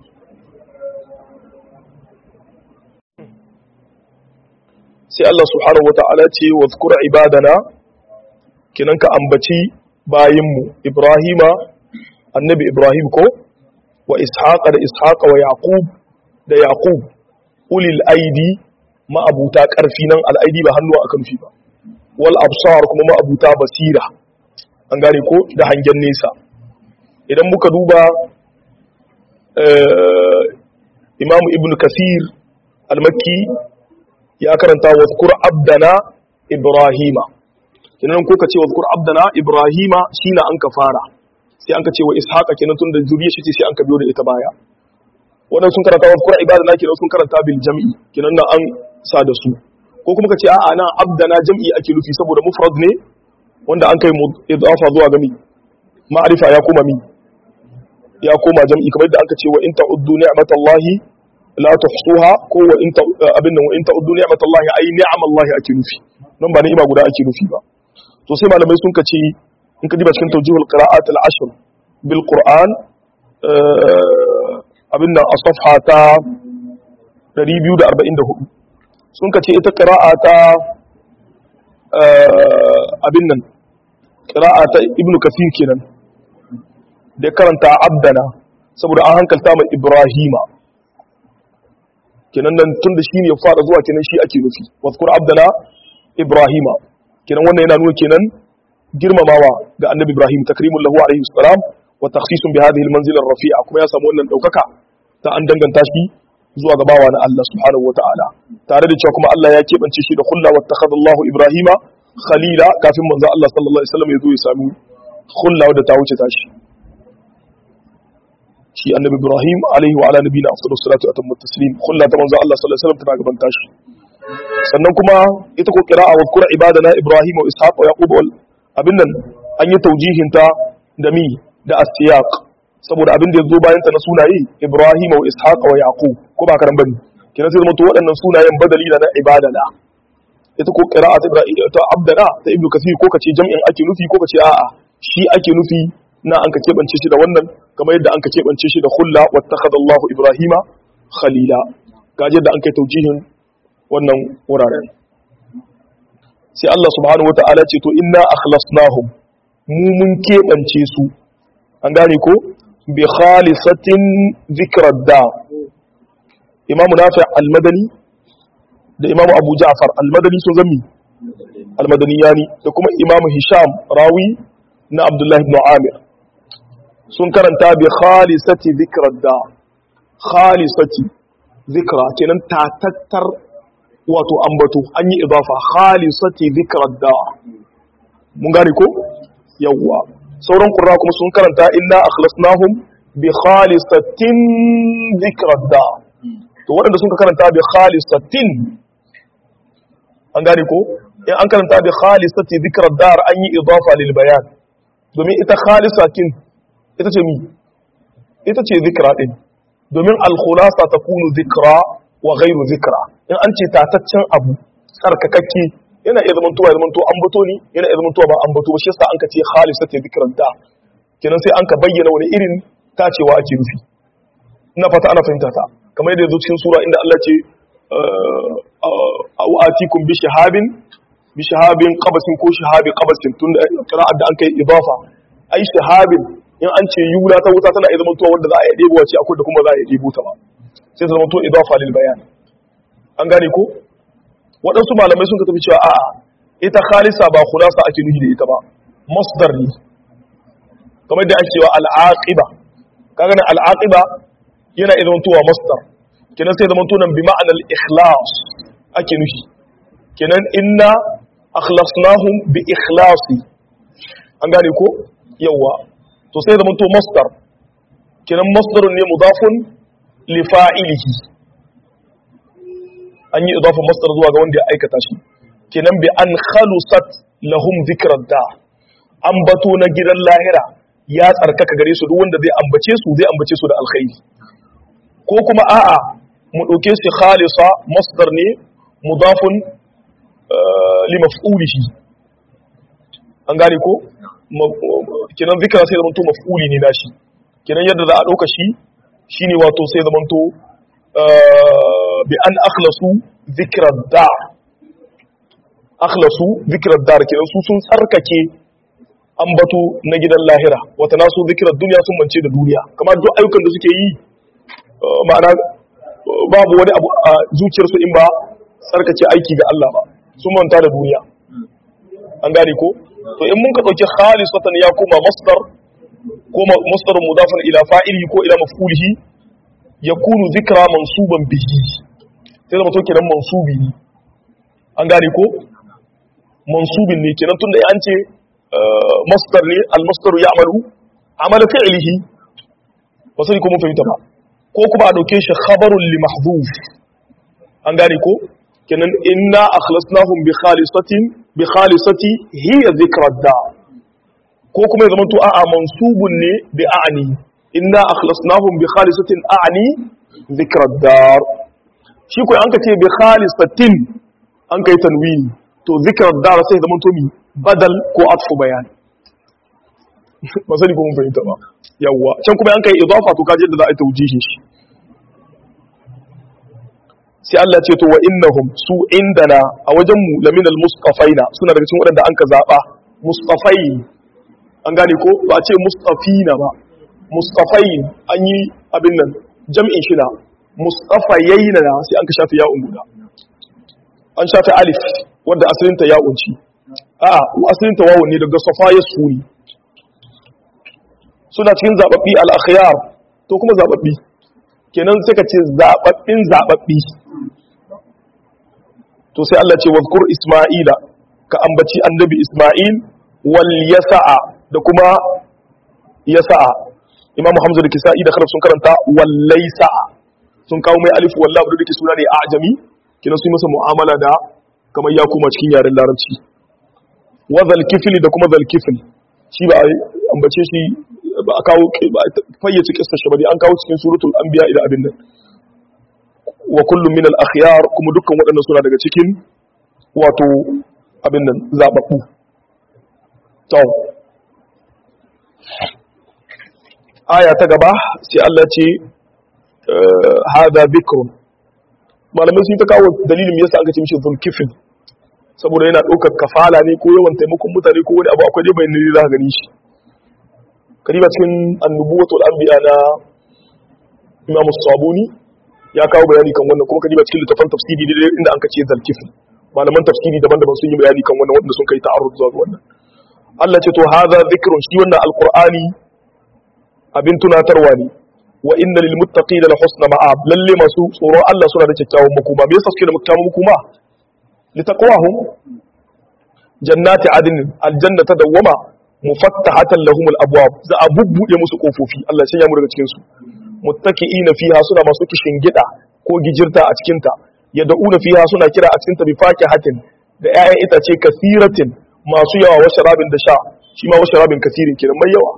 sai Allah subhanahu wa ta'ala ce wa zkura ibadana kinan ka ambaci bayinmu Ibrahima annabi Ibrahim ko wa Ishaqa da Ishaqa wa Yaqub da Yaqub ulil aidi ma'abuta karfi nan al'aidi ba hannuwa akan fi ba wal absar kuma ma'abuta basira an gane ko da hangen nesa idan muka duba Imam Ibn Kathir al-Makki ya karanta wa zkur abdana Ibrahima kenan ko ka ce wa zkur abdana Ibrahima shine an ka fara sai an ka ce wa Ishaqa kenan tun da zuriyar shi ce sai an ka biyo da ita baya wannan sun karanta wa zkur ibadana kenan sun karanta bil jam'i kenan nan an sa da su ko kuma ka ce a'a nan abdana jam'i ake nufi saboda mufrad ne wanda an kai idafa zuwa ga mi ma'arifa ya koma mi ya koma jam'i kamar da aka ce wa in ta'uddu ni'matallahi la tuhsuha ko wa in abin nan wa in ta'uddu ni'matallahi ay ni'amallahi ake nufi nan ba ni'ima guda ake nufi ba to sai malamai sun ka ce in ka diba cikin tawjihul qira'at al-ashr bil qur'an abin nan a safha ta 244 sun ka ce ita qira'a ta abin nan qira'a ta ibnu kathir kenan da karanta abdana saboda an hankalta mai ibrahima kenan nan tun da shi ne ya fara zuwa kenan shi ake nufi wadkur abdana ibrahima kenan wannan yana nuna kenan girmamawa ga annabi ibrahim takrimul lahu alaihi salam wa takhsisun bi hadhihi almanzila rafi'a kuma ya samu wannan daukaka ta an danganta shi zuwa ga bawa na Allah subhanahu wataala tare da cewa kuma Allah ya kebance shi da khulla wa takhadallahu ibrahima khalila kafin manzo Allah sallallahu alaihi wasallam ya zo ya sami khulla wadda ta wuce tashi shi annabi ibrahim alaihi wa ala nabiyina afdalus salatu wa atammu taslim khulla ta manzo Allah sallallahu alaihi wasallam tana gaban tashi sannan kuma ita ko qira'a wa qura ibadana ibrahim wa ishaq wa yaqub wal abin nan an yi taujihin ta da mi da asiyaq saboda abin da yazo bayan ta na sunaye ibrahim wa ishaq wa yaqub ko ba karan bane kina sai zama to waɗannan sunayen badali na ibadana ita ko qira'a ta ibrahim ta abdana ta ibnu kasir ko kace jam'in ake nufi ko kace a'a shi ake nufi na an ka keɓance shi da wannan kamar yadda an ka keɓance shi da hulla wattakhadha Allahu Ibrahima khalila gaje da an kai taujihin wannan wuraren sai Allah subhanahu wata'ala ce to inna akhlasnahum mu mun keɓance su an gane ko bi khalisatin zikrad da Imam Nafi' al-Madani da Imam Abu Ja'far al-Madani sun zami al-Madaniyani da kuma Imam Hisham rawi na Abdullah ibn Amir sun karanta bi khalisati zikrar da khalisati zikra kenan tatattar wato ambato an yi idafa khalisati zikrar da mun gane ko yawwa sauran qurra kuma sun karanta inna akhlasnahum bi khalisatin zikrar da to waɗanda sun karanta bi khalisatin an gane ko in an karanta bi khalisati zikrar dar an yi idafa lil bayan domin ita khalisatin ita ce mi ita ce zikra din domin alkhulasa ta kunu zikra wa ghairu zikra in an ce tataccen abu tsarkakakke yana iya zamantowa ya zamanto an bato ni yana iya zamantowa ba an bato ba shi yasa an ka ce khalisa ta zikran da kenan sai an ka bayyana wani irin tacewa ake nufi ina fata ana fahimta ta kamar yadda yazo cikin sura inda Allah ce au atikum bi shahabin bi shahabin qabasin ko shahabi qabasin tunda qira'at da an kai idafa ai shahabin in an ce yula ta wuta tana zama tuwa wanda za a yi ɗebo wace akwai da kuma za a yi ɗebo ta ba sai ta zama tuwa idafa lil bayan an gane ko waɗansu malamai sun ka tafi cewa a'a ita khalisa ba khulasa ake nuhi da ita ba masdar ne kamar da ake cewa al'aqiba kaga nan al'aqiba yana iya zamantowa masdar kenan sai zamanto nan bi ma'anar ikhlas ake nufi kenan inna akhlasnahum bi ikhlasi an gane ko yawa to sai zamanto masdar kenan masdarun ne mudafun li fa'ilihi an yi idafin masdar zuwa ga wanda ya aikata shi kenan bi an khalusat lahum zikrar da an bato na gidan lahira ya tsarkaka gare su duk wanda zai ambace su zai ambace su da alkhairi ko kuma a'a mu dauke shi khalisa masdar ne mudafun li maf'ulihi an gane ko kenan zikra sai zamanto maf'uli ne nashi kenan yadda za a dauka shi shine wato sai zamanto bi an akhlasu zikrar da akhlasu zikrar dar kenan su sun tsarkake ambato na gidan lahira wata nasu zikirar duniya sun mance da duniya kamar duk ayyukan da suke yi ma'ana babu wani abu a zuciyarsu in ba tsarkace aiki ga Allah ba sun manta da duniya an gane ko to in mun ka dauki khalisatan ya koma masdar ko masdar mudafan ila fa'ili ko ila maf'ulihi yakunu zikra mansuban bihi sai zama to kenan mansubi ne an gane ko mansubin ne kenan tunda an ce masdar ne al-masdaru ya'malu amala fi'lihi ba sai ko mun fahimta ba ko kuma a dauke shi khabarun li mahdhuf an gane ko kenan inna akhlasnahum bi khalisatin bi khalisati hiya dhikra da ko kuma ya zama to a'a mansubun ne bi a'ni inna akhlasnahum bi khalisatin a'ni dhikra dar shi ko an ka ce bi khalisatin an kai tanwini to dhikra dar sai zama to mi badal ko atfu bayan ba sani ko mun fahimta ba yawwa can kuma an kai idafa to kaje da za a yi tawjihin shi sai Allah ce to wa innahum su indana a wajen mu laminal mustafaina suna daga cikin waɗanda an ka zaba mustafai an gane ko ba a ce mustafina ba mustafai an yi abin nan jam'in shi na mustafayaina na sai an ka shafi ya'un guda an shafi alif wanda asalinta ya'un ci a'a asalinta wawun ne daga safa ya suri suna cikin zababbi al-akhyar to kuma zababbi kenan sai ka ce zababbin zababbi to sai Allah ce wazkur isma'ila ka ambaci annabi isma'il wal yasa'a da kuma yasa'a imamu hamza da kisa'i da kharaf sun karanta wal laysa'a sun kawo mai alif wallahi da dake suna ne ajami kenan sun masa mu'amala da kamar ya kuma cikin yaren larabci wa zal kifli da kuma zal kifli shi ba ambace shi ba a kawo fayyace kissa shi ba dai an kawo cikin suratul anbiya ila abin nan wa kullum min al-akhyar kuma dukkan waɗannan suna daga cikin wato abin nan zababbu to aya ta gaba sai Allah ce hada bikrun malamai sun ta kawo dalilin yasa aka ce mishi zulkifin saboda yana ɗaukar kafala ne ko yawan taimakon mutane ko wani abu akwai dai bayan ne za ka gani shi kariba cikin annubuwatul anbiya na Imam Sabuni ya kawo bayani kan wannan kuma kadiba cikin littafin tafsiri ne inda an kace zalkifin malaman tafsiri daban-daban sun yi bayani kan wannan wanda sun kai ta'arrud zuwa wannan Allah ce to hadha dhikrun shi wannan alqur'ani abin tunatarwa ne wa inna lil muttaqina la husna ma'ab lalle masu tsoron Allah suna da kyakkyawan makoma me yasa suke da kyakkyawan makoma li taqwahum jannati adn aljanna tadawwama mufattahatan lahum al-abwab za a bubbude musu kofofi Allah ya mu daga cikin su muttaki'ina fiha suna masu kishin gida ko gijirta a cikin ta yad'una fiha suna kira a cikin ta bi fakihatin da 'ya'yan itace kasiratin masu yawa wa sharabin da sha shi ma wa sharabin kasirin kenan mai yawa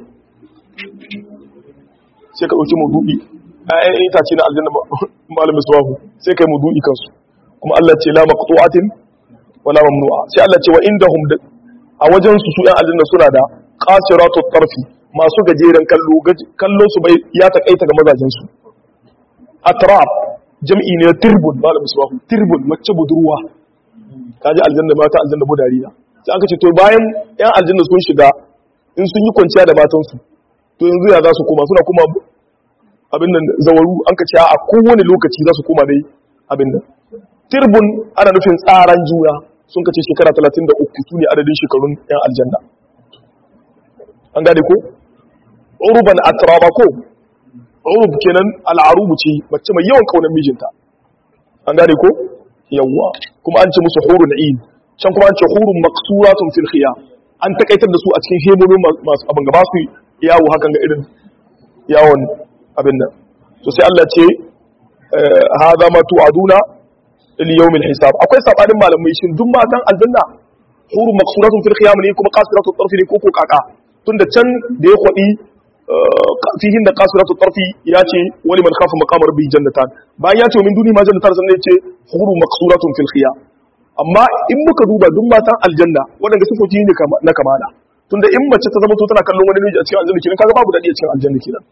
sai ka dauki mudu'i 'ya'yan itace na aljanna malamin suwahu sai kai mudu'i kansu kuma Allah ce la maqtu'atin wala mamnu'a sai Allah ce wa indahum a wajen su su 'yan aljanna suna da qasiratut tarfi masu gajeren kallo kallo su bai ya takaita ga mazajen su atrab jam'i ne tirbun malamin suwahu tirbun mace budurwa kaji aljanna mata aljanna budariya sai aka ce to bayan 'yan aljanna sun shiga in sun yi kwanciya da matansu to yanzu ya za su koma suna kuma abin nan zawaru an ka ce a kowane lokaci za su koma dai abin nan tirbun ana nufin tsaran juna sun ka ce shekara 33 su ne adadin shekarun 'yan aljanna an gane ko uruban atraba ko urub kenan al'arubu ce mace mai yawan kaunar mijinta an gane ko yawwa kuma an ce musu hurun ain can kuma an ce hurun maqsuratun fil khiyam an takaitar da su a cikin hemomin masu abin gaba su yawo hakan ga irin yawon abin nan to sai Allah ce hadha ma tu'aduna il yawmil hisab akwai sabanin malamai shin duk matan aljanna hurun maqsuratun fil khiyam ne kuma qasiratut tarfi ne ko ko kaka tunda can da ya kwadi fihin da qasiratut tarfi ya ce wali man khafa maqama rabbi jannatan bayan ya ce min duni ma jannatan sannan ya ce hurun maqsuratun fil khiyam amma in muka duba duk matan aljanna waɗanda sifofi ne na kamala tunda in mace ta zama to tana kallon wani miji a cikin aljanna kenan kaga babu dadi a cikin aljanna kenan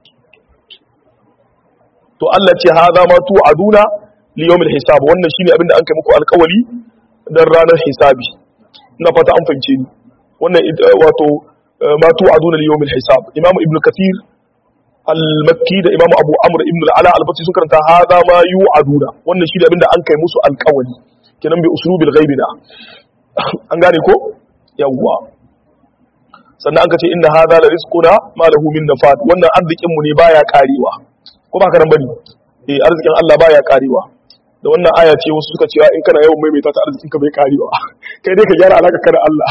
to Allah ce hadha ma tu aduna li yawmil hisab wannan shine abinda an kai muku alƙawari dan ranar hisabi ina fata an fahimce ni wannan wato ma tu aduna li yawmil hisab imam ibn kathir al-makki da imam abu amr ibn al-ala al-basri sun karanta hadha ma yu'aduna wannan shine abinda an kai musu alƙawari kenan bi usulubil ghaibi da an gane ko yawwa sannan an ka ce inna hadha la rizquna ma lahu min nafad wannan arzikin mu ne baya karewa ko ba ka nan bane eh arzikin Allah baya karewa da wannan aya ce wasu suka cewa in kana yawan maimaita ta arzikin ka bai karewa kai dai ka gyara alaka ka da Allah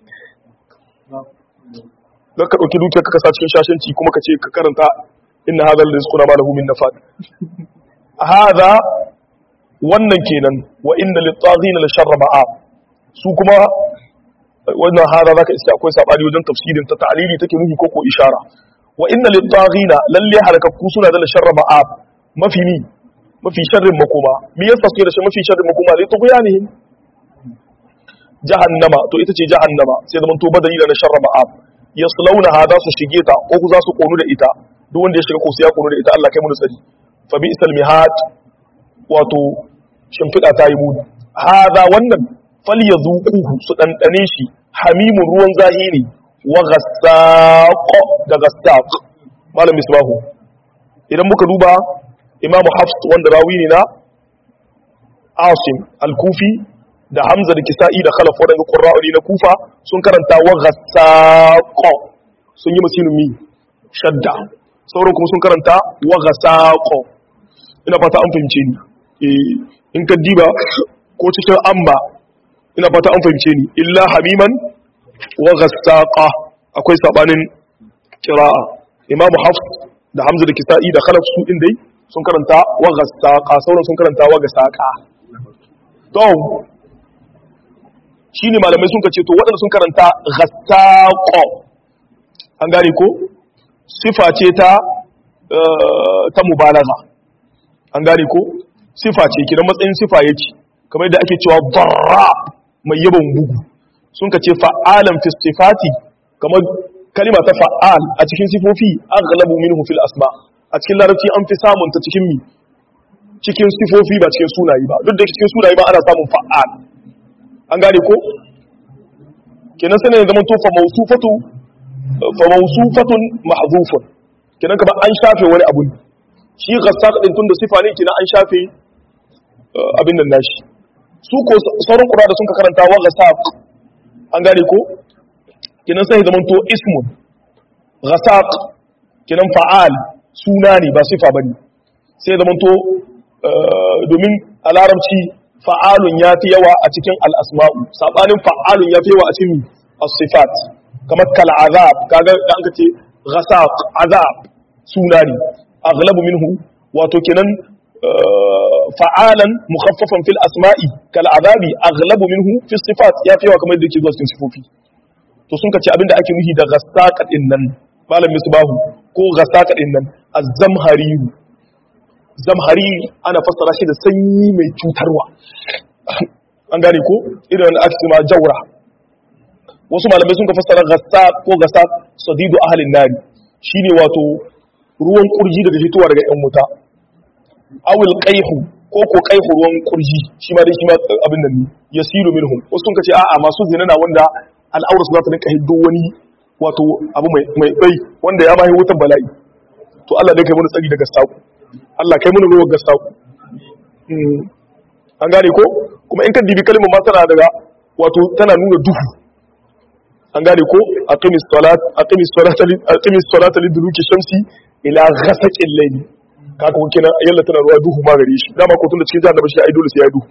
dan ka dauki dukiyar ka sa cikin shashanci kuma ka ce ka karanta inna hadha la rizquna ma lahu min nafad hadha wannan kenan wa inna lit-taghina la sharra ma'ab su kuma wannan hada zaka iska akwai sabani wajen tafsirin ta ta'lili take nuhi ko ko ishara wa inna lit-taghina lalle halakakku suna da sharra ma'ab mafi ni mafi sharrin makoma me yasa suke da shi mafi sharrin makoma li tughyanihim jahannama to ita ce jahannama sai zaman to badali da na sharra ma'ab yaslawna hada su shige ta ko ku za su konu da ita duk wanda ya shiga ko sai ya konu da ita Allah kai mu tsari fa bi isal mihad wato shimfiɗa ta yi muni haza wannan fal ya zuƙuhu su ɗanɗane shi hamimun ruwan zahiri wa gassaƙo da gassaƙ malam misbahu idan muka duba imamu hafs wanda rawi ne na asim al-kufi da hamza da kisa'i da khalaf waɗanda ƙurra'uri na kufa sun karanta wa gassaƙo sun yi masinin mi shadda sauran kuma sun karanta wa gassaƙo ina fata an fahimce ni in ka diba ko cikin amma ina fata an fahimce ni illa hamiman wa ghassaqa akwai sabanin qira'a imam hafs da hamza da kisa'i da khalaf su din dai sun karanta wa ghassaqa sauran sun karanta wa ghassaqa to shine malamai sun kace to waɗanda sun karanta ghassaqa an gane ko sifa ce ta ta mubalagha an gane ko sifa ce kidan matsayin sifa yake kamar yadda ake cewa darra mai yaban bugu sun ka ce fa'alan fi sifati kamar kalima ta fa'al a cikin sifofi aghlabu minhu fil asma a cikin larabci an fi samun ta cikin mi cikin sifofi ba cikin sunayi ba duk da cikin sunayi ba ana samun fa'al an gane ko kenan sai ne zaman to fa mawsufatu fa mawsufatun mahdhufun kenan kamar an shafe wani abu shi ghassaq din tunda sifa ne kenan an shafe abin nan nashi su ko sauran qura da sun ka karanta wa ghasaq an gane ko kenan sai zaman to ismun ghasaq kenan fa'al suna ne ba sifa bane sai zaman to domin a larabci fa'alun ya fi yawa a cikin al'asma'u saɓanin fa'alun ya fi yawa a cikin as-sifat kamar kal azab kaga da an ka ce ghasaq azab suna ne aghlabu minhu wato kenan fa'alan mukhaffafan fil asma'i kal azabi aghlabu minhu fi sifat ya fi yawa kamar da yake zuwa cikin sifofi to sun ka ce abinda ake nuhi da ghasaq din nan malam misbahu ko ghasaq din nan az-zamhariyu zamhari ana fassara shi da sanyi mai cutarwa an gane ko irin ake cewa jaura wasu malamai sun ka fassara gassa ko gassa sadidu ahalin nari shine wato ruwan kurji daga fitowa daga yan wuta awil qaihu ko ko qaihu ruwan kurji shi ma dai shi ma abin nan ne yasilu minhum wasu sun ka ce a'a masu zina na wanda al'aura su za ta rinka hiddo wani wato abu mai mai bai wanda ya bayi wutan bala'i to Allah dai kai mun tsari daga saku Allah kai mun ruwan gasta ku an gane ko kuma in ka dibi kalmar ma tana daga wato tana nuna duhu an gane ko aqimis salat aqimis salata aqimis salata liduluki shamsi ila ghasaqil layl kaka kun kenan yalla tana ruwa duhu ma gare shi dama ko tun da cikin jahannama shi ai dole sai ya duhu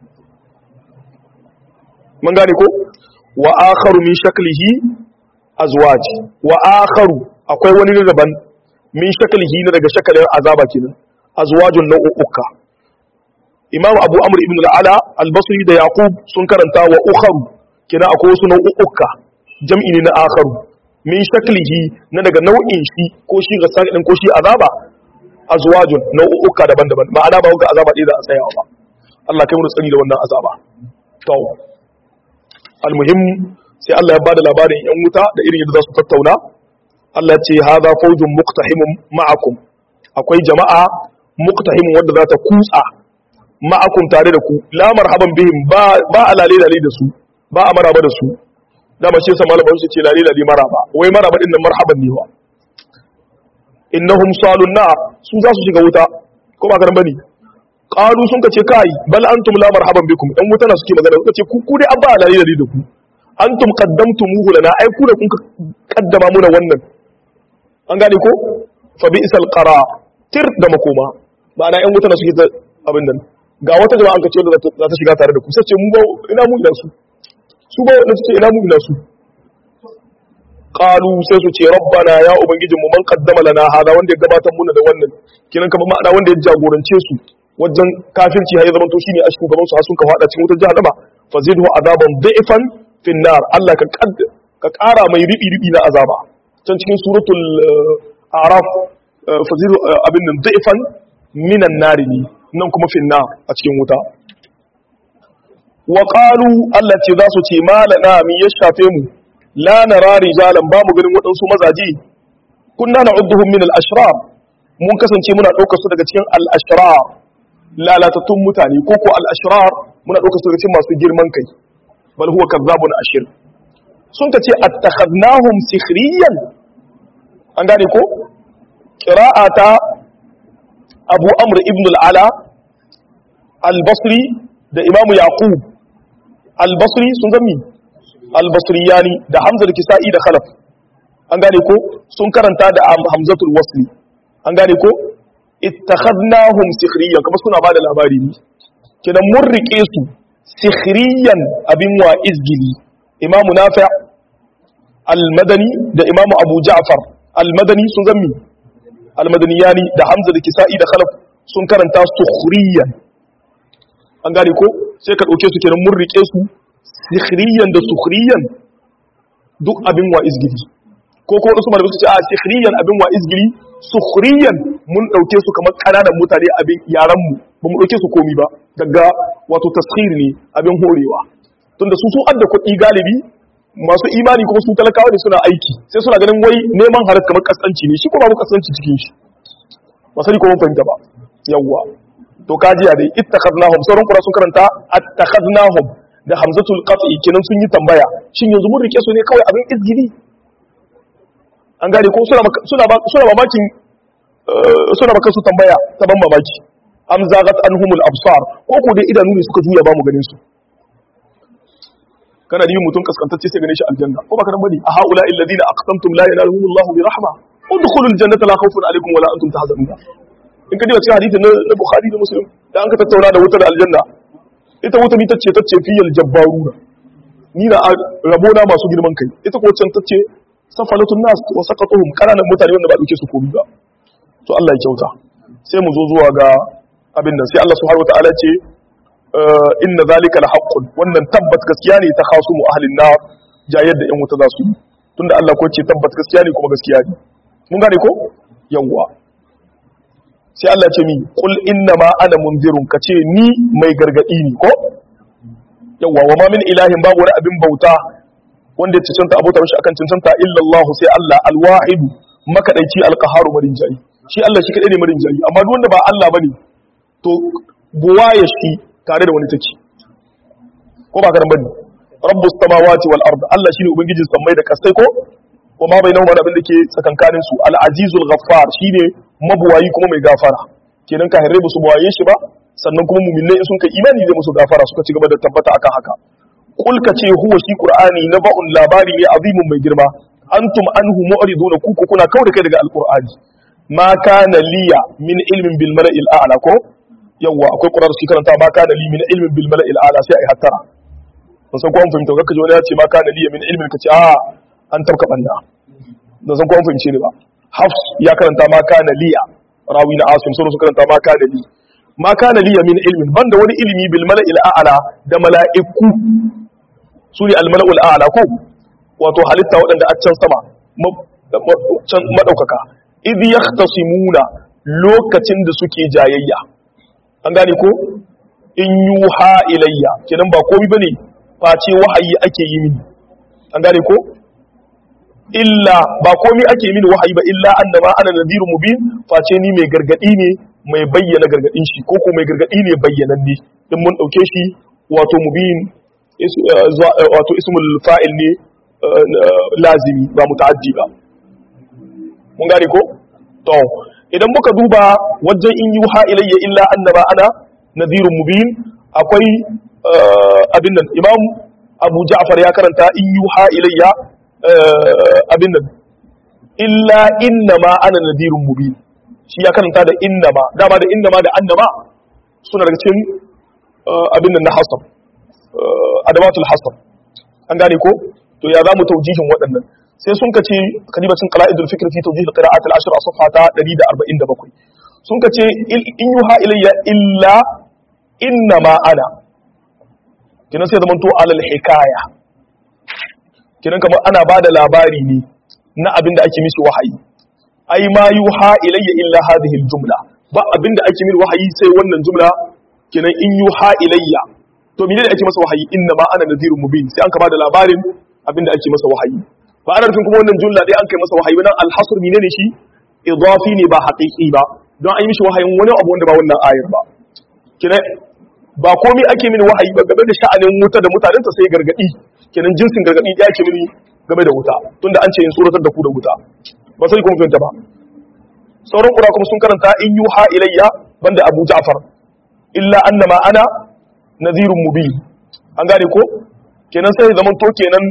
mun gane ko wa akharu min shaklihi azwaj wa akharu akwai wani ne daban min shaklihi ne daga shakalin azaba kenan azwajun nau'uka imam abu amr ibn al-ala al-basri da yaqub sun karanta wa ukharu kenan akwai wasu nau'uka jam'i ne na akharu min shaklihi na daga nau'in shi ko shi ga sakin ko shi azaba azwajun nau'uka daban-daban ma'ana ba ga azaba ɗaya da a tsayawa ba Allah kai mu tsari da wannan azaba to almuhim sai Allah ya bada labarin yan wuta da irin yadda za su tattauna Allah ce hadha fawjun muqtahimun ma'akum akwai jama'a muqtahimun wanda za ta kutsa ma'akum tare da ku la marhaban bihim ba ba alale lale da su ba a maraba da su dama shi yasa malamin su ce lale lale maraba wai maraba din nan marhaban ne wa innahum salun nar su za su shiga wuta ko ba karan bane qalu sun kace kai bal antum la marhaban bikum dan wuta na suke magana suka ce ku ku dai abba alali da da ku antum qaddamtumuhu lana ai ku da kun kaddama muna wannan an gane ko fa bi isal qara tir da makoma ma'ana yan wuta na suke abin nan ga wata jama'a an kace da za ta shiga tare da ku sai ce mu ba ina mu ina su su ba wanda suke ina mu ina su qalu sai su ce rabbana ya ubangijinmu man qaddama lana hada wanda ya gabatar muna da wannan kiran kamar ma'ana wanda ya jagorance su wajen kafirci har ya zama to shine a shugaban su har sun ka fada cikin wutar jahannama fazidhu azaban dhifan fin nar Allah ka ka kara mai ribi ribi na azaba can cikin suratul a'raf fazidhu abin nan dhifan minan nar ne nan kuma fin nar a cikin wuta wa qalu Allah ce za su ce malana mi ya shafe mu la nara rijalan ba mu ganin waɗansu mazaje kunna na'udduhum min al-ashrar mun kasance muna ɗaukar su daga cikin al-ashrar lalatattun mutane ko ko al-ashrar muna ɗaukar su daga cikin masu girman kai bal huwa kazzabun ashir sun ka ce attakhadnahum sikhriyan an gane ko qira'ata abu amr ibn al-ala al-basri da imamu yaqub al-basri sun gami al-basriyani da hamza da kisa'i da khalaf an gane ko sun karanta da hamzatul wasli an gane ko ittakhadnahum sikhriyan kuma suna bada labari ne kidan mun rike su sikhriyan abin wa izgili imam nafi' al-madani da imam abu ja'far al-madani sun zammi al-madaniyani da hamza da kisa'i da khalaf sun karanta sukhriyan an gane ko sai ka dauke su kenan mun rike su sikhriyan da sukhriyan duk abin wa izgili ko ko wasu malamai suka ce a sikhriyan abin wa izgili sukhriyan mun dauke su kamar kananan mutane abin yaran mu ba mu dauke su komi ba daga wato taskhir ne abin horewa tunda su su adda kuɗi galibi masu imani kuma su talakawa ne suna aiki sai suna ganin wai neman halar kamar kasanci ne shi ko babu kasanci cikin shi ba sani ko mun fahimta ba yawwa to kajiya dai ittakhadnahum sauran qura sun karanta attakhadnahum da hamzatul qat'i kenan sun yi tambaya shin yanzu mun rike su ne kawai abin izgili an gane ko suna suna suna mamakin suna maka su tambaya ta ban mamaki am zagat anhumul absar ko ko dai idanu ne suka juya ba mu ganin su kana da yin mutum kaskantacce sai gane shi aljanna ko baka nan bane a haula alladhina aqsamtum la yanaluhumullahu bi rahma udkhulul jannata la khawfun alaykum wa la antum tahzanun in ka ji cikin hadisi na bukhari da muslim da an ka tattauna da wutar aljanna ita wuta ni tace tace fiyal jabbaruna ni na rabona masu girman kai ita ko can tace safalatun nas wa saqatuhum kananan mutane wanda ba dauke su komi ba to Allah ya kyauta sai mu zo zuwa ga abin nan sai Allah subhanahu wataala ce inna zalika la haqqun wannan tabbat gaskiya ne ta khasu mu ahlin nar jayar da yan wuta za su yi tunda Allah ko ce tabbat gaskiya ne kuma gaskiya ne mun gane ko yawwa sai Allah ce mi qul inna ma ana munzirun kace ni mai gargadi ne ko yawwa wa ma min ilahin babu wani abin bauta wanda ya cancanta abota shi akan cancanta illa Allah sai Allah alwahid makadaici alqaharu marin jayi shi Allah shi kadai ne marin jayi amma duk wanda ba Allah bane to buwaye shi tare da wani take ko ba karan bane rabbus samawati wal ard Allah shine ubangijin sammai da kasai ko wa ma bainahuma da abin da ke tsakankanin su al azizul ghaffar shine mabuwayi kuma mai gafara kenan kahirai ba su buwaye shi ba sannan kuma mu'minai in sun kai imani zai musu gafara suka ci gaba da tabbata akan haka kulka ce huwa shi qur'ani na ba'un labari ne azimun mai girma antum anhu mu'riduna ku ku kuna kawai kai daga alqur'ani ma kana liya min ilmin bil mala'il a'la ko yawa akwai qur'ani shi karanta ma kana li min ilmin bil mala'il a'la sai ai hattara ban san ko an fahimta kaka ji wani ya ce ma kana liya min ilmin kace a an tabka banda ban san ko an fahimce ni ba hafs ya karanta ma kana liya rawi na asim sun karanta ma kana li ma kana liya min ilmin banda wani ilimi bil mala'il a'la da mala'iku su ne al mala'ul a'la ko wato halitta waɗanda a can sama can madaukaka idh yahtasimuna lokacin da suke jayayya an gane ko in yuha ilayya kenan ba komai bane face wahayi ake yi mini an gane ko illa ba komai ake mini wahayi ba illa annama ana nadhirun mubin face ni mai gargadi ne mai bayyana gargadin shi ko ko mai gargadi ne bayyananne in mun dauke shi wato mubin wato ismul fa'il ne lazimi ba muta'addi ba mun gane ko to idan muka duba wajen in yuha ilayya illa annaba ana nadhirun mubin akwai abin nan imam abu ja'far ya karanta in yuha ilayya abin nan illa innama ana nadhirun mubin shi ya karanta da innama dama da innama da annama suna daga cikin abin nan na hasab adamatul hasab an gane ko to ya za mu taujihin waɗannan sai sun kace kalibacin qala'idul fikr fi tawjih al-qira'at al-ashr a safha ta 147 sun kace in yuha ilayya illa inna ma ana kinan sai zaman to alal hikaya kinan kamar ana bada labari ne na abin da ake mishi wahayi ai ma yuha ilayya illa hadhihi al-jumla ba abin da ake min wahayi sai wannan jumla kinan in yuha ilayya to menene ake masa wahayi inna ma ana nadhirun mubin sai an ka bada labarin abin da ake masa wahayi ba ana nufin kuma wannan jumla dai an kai masa wahayi nan alhasr menene shi idafi ne ba haqiqi ba don an yi mishi wahayin wani abu wanda ba wannan ayar ba kina ba komai ake mini wahayi ba game da sha'anin wuta da mutanen ta sai gargadi kenan jinsin gargadi ya ake mini game da wuta tunda an ce in suratar da ku da wuta ba sai kuma fahimta ba sauran kura kuma sun karanta in yuha ilayya banda abu ja'far illa annama ana nadhirun mubin an gane ko kenan sai zaman to kenan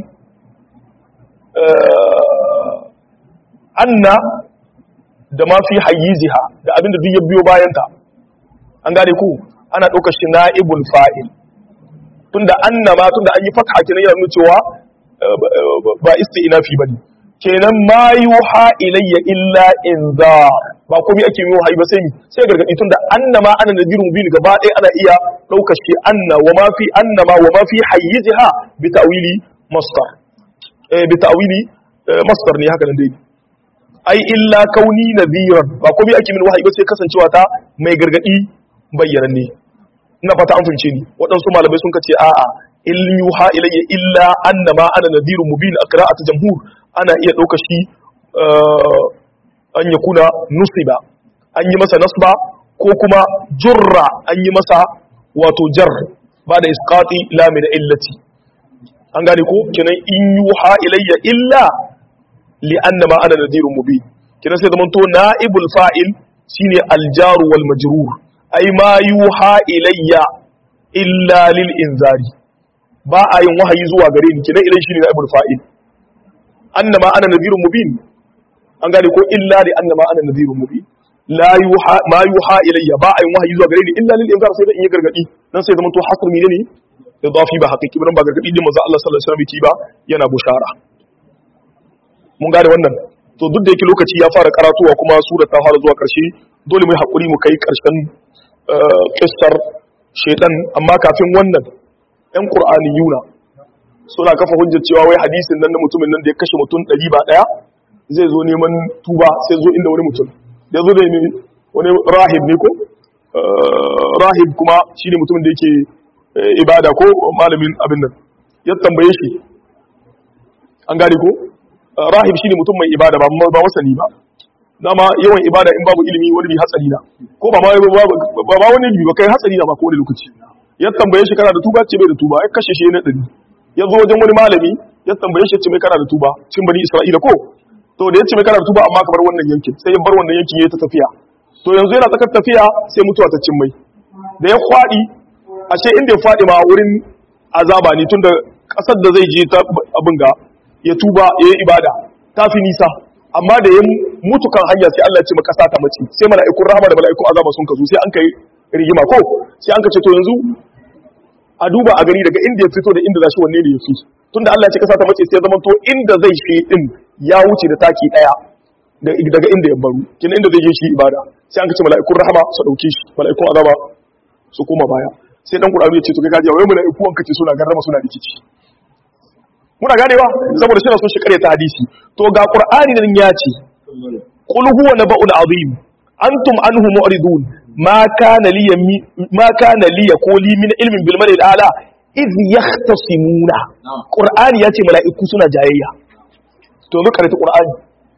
anna da ma fi hayyiziha da abinda duk ya biyo bayanta an gane ku ana ɗaukar shi na'ibul fa'il tunda anna ma tunda an yi fatha kenan yana nuna cewa ba isti'nafi bane kenan ma yuha ilayya illa inzar ba komai ake yi wahayi ba sai mi sai gargadi tunda anna ma ana nadirun mubin gaba ɗaya ana iya ɗaukar shi anna wa ma fi anna ma wa ma fi hayyiziha bi ta'wili masdar eh bi ta'wili masdar ne haka nan dai ai illa kauni nadhiran ba komai ake min wahayi ba sai kasancewa ta mai gargadi bayyananne ina fata an fahimce ni waɗansu malamai sun kace a'a in yuha ilayya illa annama ana nadhirun mubin a qira'atu jamhur ana iya ɗauka shi an yakuna nusiba an yi masa nasba ko kuma jurra an yi masa wato jar ba da isqati la min illati an gane ko kenan in yuha ilayya illa li annama ana nadhirun mubin kenan sai zaman to naibul fa'il shine aljaru wal majrur ai ma yuha ilayya illa lil inzari ba a yin wahayi zuwa gare ni kenan idan shine naibul fa'il annama ana nadhirun mubin an gane ko illa li annama ana nadhirun mubin la yuha ma yuha ilayya ba a yin wahayi zuwa gare ni illa lil inzari sai da in yi gargadi dan sai zaman to hasr ne idafi ba haqiqi ba ba gargadi din manzo Allah sallallahu alaihi wasallam ba yana bushara mun gane wannan to duk da yake lokaci ya fara karatuwa kuma sura ta fara zuwa karshe dole mu yi hakuri mu kai karshen kissar shaitan amma kafin wannan yan qur'aniyuna suna kafa hujjar cewa wai hadisin nan na mutumin nan da ya kashe mutum ɗari ba ɗaya zai zo neman tuba sai zo inda wani mutum da zo da wani rahib ne ko rahib kuma shine mutumin da yake ibada ko malamin abin nan ya tambaye shi an gane ko rahib shine mutum mai ibada ba ba wasani ba dama yawan ibada in babu ilimi wani bi hatsari na ko ba ma ba ba wani bi ba kai hatsari na ba ko wani lokaci ya tambaye shi kana da tuba ce bai da tuba ya kashe shi na dari ya zo wajen wani malami ya tambaye shi ce mai kana da tuba cikin bani isra'ila ko to da ya ce mai kana da tuba amma ka bar wannan yankin sai ya bar wannan yankin ya ta tafiya to yanzu yana tsakar tafiya sai mutuwa ta cin mai da ya kwadi ashe inda ya fadi ma wurin azaba ne tunda kasar da zai je ta abin ga ya tuba ya yi ibada ta fi nisa amma da ya mutu kan hanya sai Allah ya ce kasa ta mace sai mala'ikun rahama da mala'ikun azaba sun kazo sai an kai rigima ko sai an ka ce to yanzu a duba a gani daga inda ya fito da inda zashi wanne ne ya fi tunda Allah ya ce kasa ta mace sai zama to inda zai shi din ya wuce da taki daya daga inda ya baro kina inda zai je shi ibada sai an ka ce mala'ikun rahama su dauke shi mala'ikun azaba su koma baya sai dan Qur'ani ya ce to kai kaje wai mala'iku an kace suna garrama suna rikici muna ganewa saboda shi na son shi kare ta hadisi to ga Qur'ani nan ya ce qul huwa naba'ul azim antum anhu mu'ridun ma kana li ma kana li yaquli min ilmin bil malil ala iz yahtasimuna Qur'ani ya ce mala'iku suna jayayya to zo kare ta Qur'ani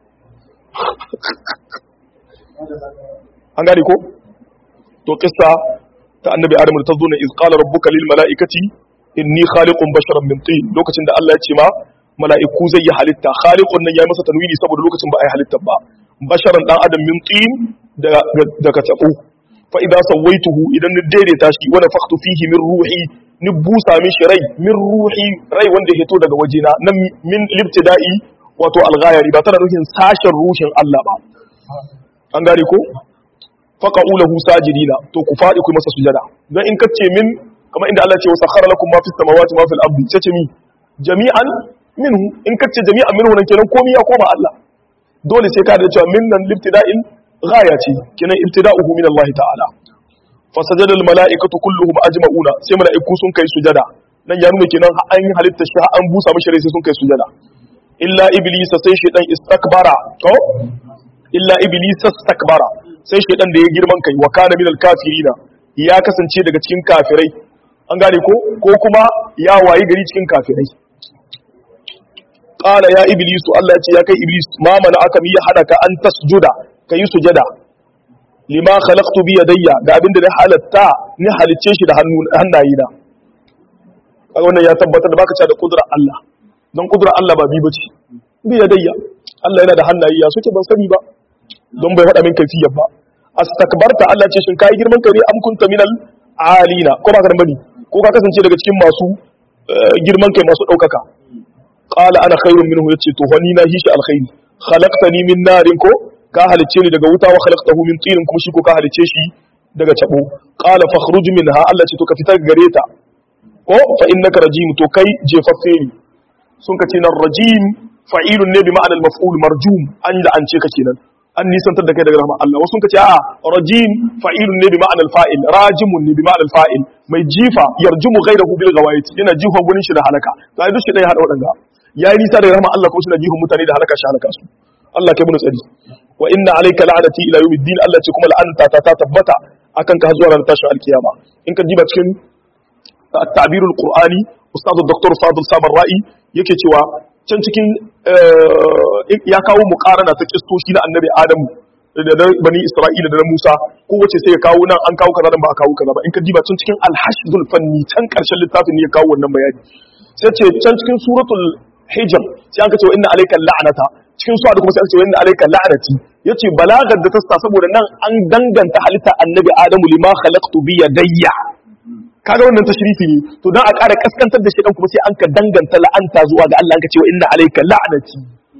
an gane ko to kissa ta annabi adam da ta zo ne iz qala rabbuka lil mala'ikati inni khaliqun basharan min tin lokacin da Allah ya ce ma mala'iku zai yi halitta khaliqun nan ya masa tanwini saboda lokacin ba a yi halitta ba basharan dan adam min tin daga tabo fa idza sawaituhu idan ni daidaita shi wa nafakhtu fihi min ruhi ni busa mishi rai min ruhi rai wanda ya fito daga wajena nan min libtida'i wato alghayari ba tana nufin sashen ruhin Allah ba an gane ko faqa'u lahu sajidina to ku fadi ku masa sujada dan in kace min kamar inda Allah ya ce wa sakhara lakum ma fis samawati ma fil ardi ce mi jami'an minhu in kace jami'an minhu nan kenan komai ya koma Allah dole sai ka da cewa min nan libtida'in ghaya ce kenan ibtida'uhu min Allah ta'ala fasajada al mala'ikatu kulluhum ajma'una sai mala'iku sun kai sujada nan ya nuna kenan an yi halitta shi an busa mishi rai sai sun kai sujada illa iblisa sai shedan istakbara to illa iblisa istakbara sai shaidan da ya girman kai wa kana minal kafirina ya kasance daga cikin kafirai an gane ko ko kuma ya wayi gari cikin kafirai qala ya iblisu Allah ya ce ya kai iblis ma mana aka mi ya hada ka an tasjuda kai sujada lima khalaqtu bi yadayya ga abinda na halatta ni halicce shi da hannu hannayina kaga wannan ya tabbatar da baka cewa da kudrar Allah don kudrar Allah ba bi bace bi yadayya Allah yana da hannaye ya suke ban sani ba don bai faɗa min kaifiyar ba astakbarta Allah ce shin kai girman kai am kunta minal alina ko ba ka bane ko ka kasance daga cikin masu girman kai masu daukaka qala ana khairun minhu yace to wani na hishi alkhairi khalaqtani min narin ko ka halice ni daga wuta wa khalaqtahu min tinin kuma shi ko ka halice shi daga tabo qala fakhruj minha Allah ce to ka fitar gare ta ko fa innaka rajim to kai jefaffe ne sun ka ce nan rajim fa'ilun ne bi ma'anar maf'ul marjum an da an ce ka kenan an nisantar da kai daga rahmar Allah wasu ka ce a rajim fa'ilun ne bi ma'anar fa'il rajimun ne bi ma'anar fa'il mai jifa yarjumu ghayrahu bil ghawayit yana jifa gurin shi da halaka to ai duk shi dai hada wadanga yayi nisa daga rahmar Allah kuma shi na jifan mutane da halaka shi halaka su Allah kai mu tsari wa inna alayka la'nati ila yawmiddin Allah ce kuma la'anta ta ta tabbata akan ka zuwa ran tashin alkiyama in ka diba cikin at-ta'birul qur'ani ustaz dr fadil sabar ra'i yake cewa can cikin ya kawo mukarana ta kistoshi na annabi adamu da na bani isra'ila da na musa kowace sai ya kawo nan an kawo kaza nan ba a kawo kaza ba in ka diba can cikin alhashdul fanni can karshen littafin ne ya kawo wannan bayani sai ce can cikin suratul hijr sai an ka ce wa inna alayka la'nata cikin suwa da kuma sai an ce wa inna alayka la'nati yace balagar da ta sa saboda nan an danganta halitta annabi adamu lima khalaqtu bi yadayya kaga wannan tashrifi ne to dan a ƙara kaskantar da shi dan kuma sai an ka danganta la'anta zuwa ga Allah an ka ce wa inna alayka la'nati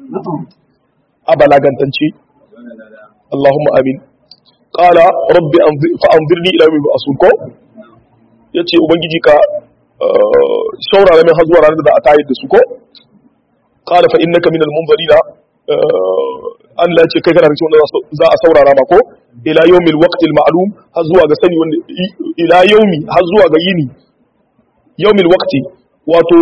a balagantance Allahumma amin qala rabbi fa anzirni ila yawmi yub'asun ko yace ubangiji ka shaurara min har zuwa ranar da za a tayar da su ko qala fa innaka minal munzirina Allah ce kai kana da wanda za a saurara ma ko ila yawmil waqtil ma'lum har zuwa ga sani wanda ila yawmi har zuwa ga yini yawmil waqti wato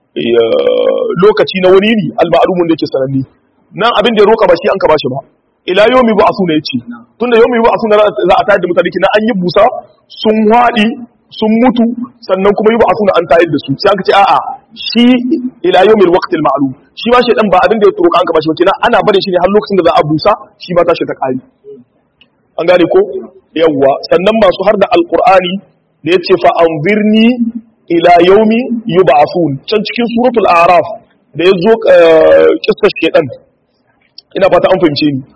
lokaci na wani yini al ma'lum da yake sananne nan abin da ya roka ba shi an ka bashi ba ila yawmi ba asuna yace tunda yawmi ba asuna za a tayar da mutane kina an yi busa sun wadi sun mutu sannan kuma yi ba asuna an tayar da su sai aka ce a'a shi ila yawmil waqtil ma'lum shi ba shi dan ba abin da ya roka an ka bashi ba kina ana barin shi ne har lokacin da za a busa shi ba tashi ta kari an gane ko yawwa sannan masu har da alqur'ani da yace fa anzirni ila yaumi yub'athun can cikin suratul a'raf da yazo kissar shedan ina fata an fahimce ni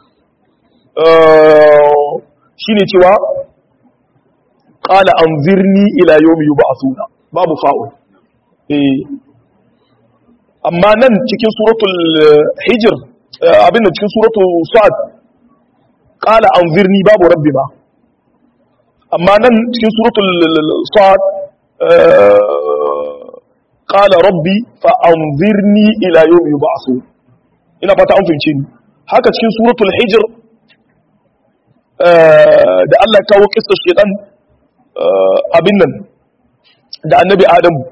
shine cewa qala anzirni ila yaumi yub'athun babu fa'ul eh amma nan cikin suratul hijr abin da cikin suratul sa'ad qala anzirni babu rabbi ba amma nan cikin suratul sa'ad qala rabbi fa anzirni ila yawmi yub'athun ina fata an fahimce ni haka cikin suratul hijr da Allah ya kawo kissar shedan abin nan da annabi adamu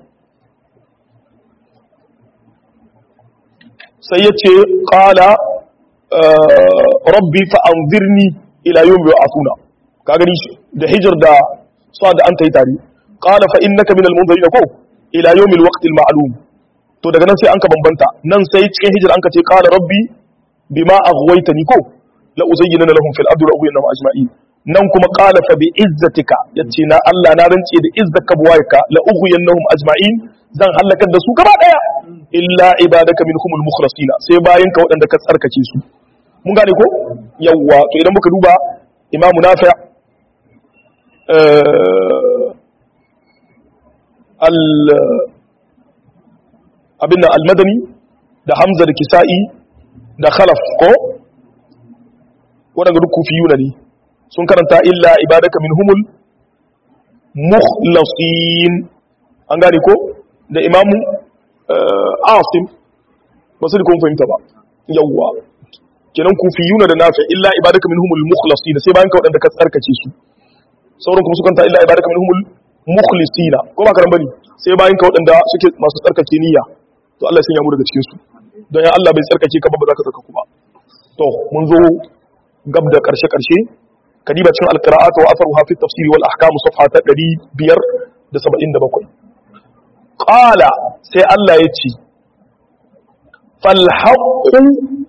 sai ya ce ƙala rabbi fa'anzirni ila yau mai asuna ka gani da hijir da sa da an ta yi tare ƙala fa'in na kaminal munzari da ko ila yau mil waƙtil ma'alum to daga nan sai an ka bambanta nan sai cikin hijir an ka ce ƙala rabbi bi ma a huwaita ni ko la uzayyina na lahum fil ardi wa ubayyana ajma'in nan kuma qala fa bi izzatika yace na Allah na rance da izzaka buwayka la ughwiyannahum ajma'in zan halakar da su gaba daya illa ibadaka minhumul mukhlasina sai bayan ka waɗanda ka tsarkake su mun gane ko yawwa to idan muka duba imamu nafi' al abinda al-madani da hamza da kisa'i da khalaf ko waɗanda duk kufiyuna ne sun karanta illa ibadaka minhumul mukhlasin an gane ko da imamu asim ba su kun fahimta ba yawwa kenan kufiyuna da nafi illa ibadaka minhumul mukhlasin sai bayan ka waɗanda ka tsarkace su sauran kuma su kanta illa ibadaka minhumul mukhlisina ko ba karan bane sai bayan ka waɗanda suke masu tsarkake niyya to Allah ya sanya mu daga cikin su don ya Allah bai tsarkake ka ba ba za ka tsarkaku ba to mun zo gab da karshe karshe kadiba cikin alqira'at wa atharuha fi tafsir wal ahkam safha ta 577 qala sai Allah ya ce fal haqqu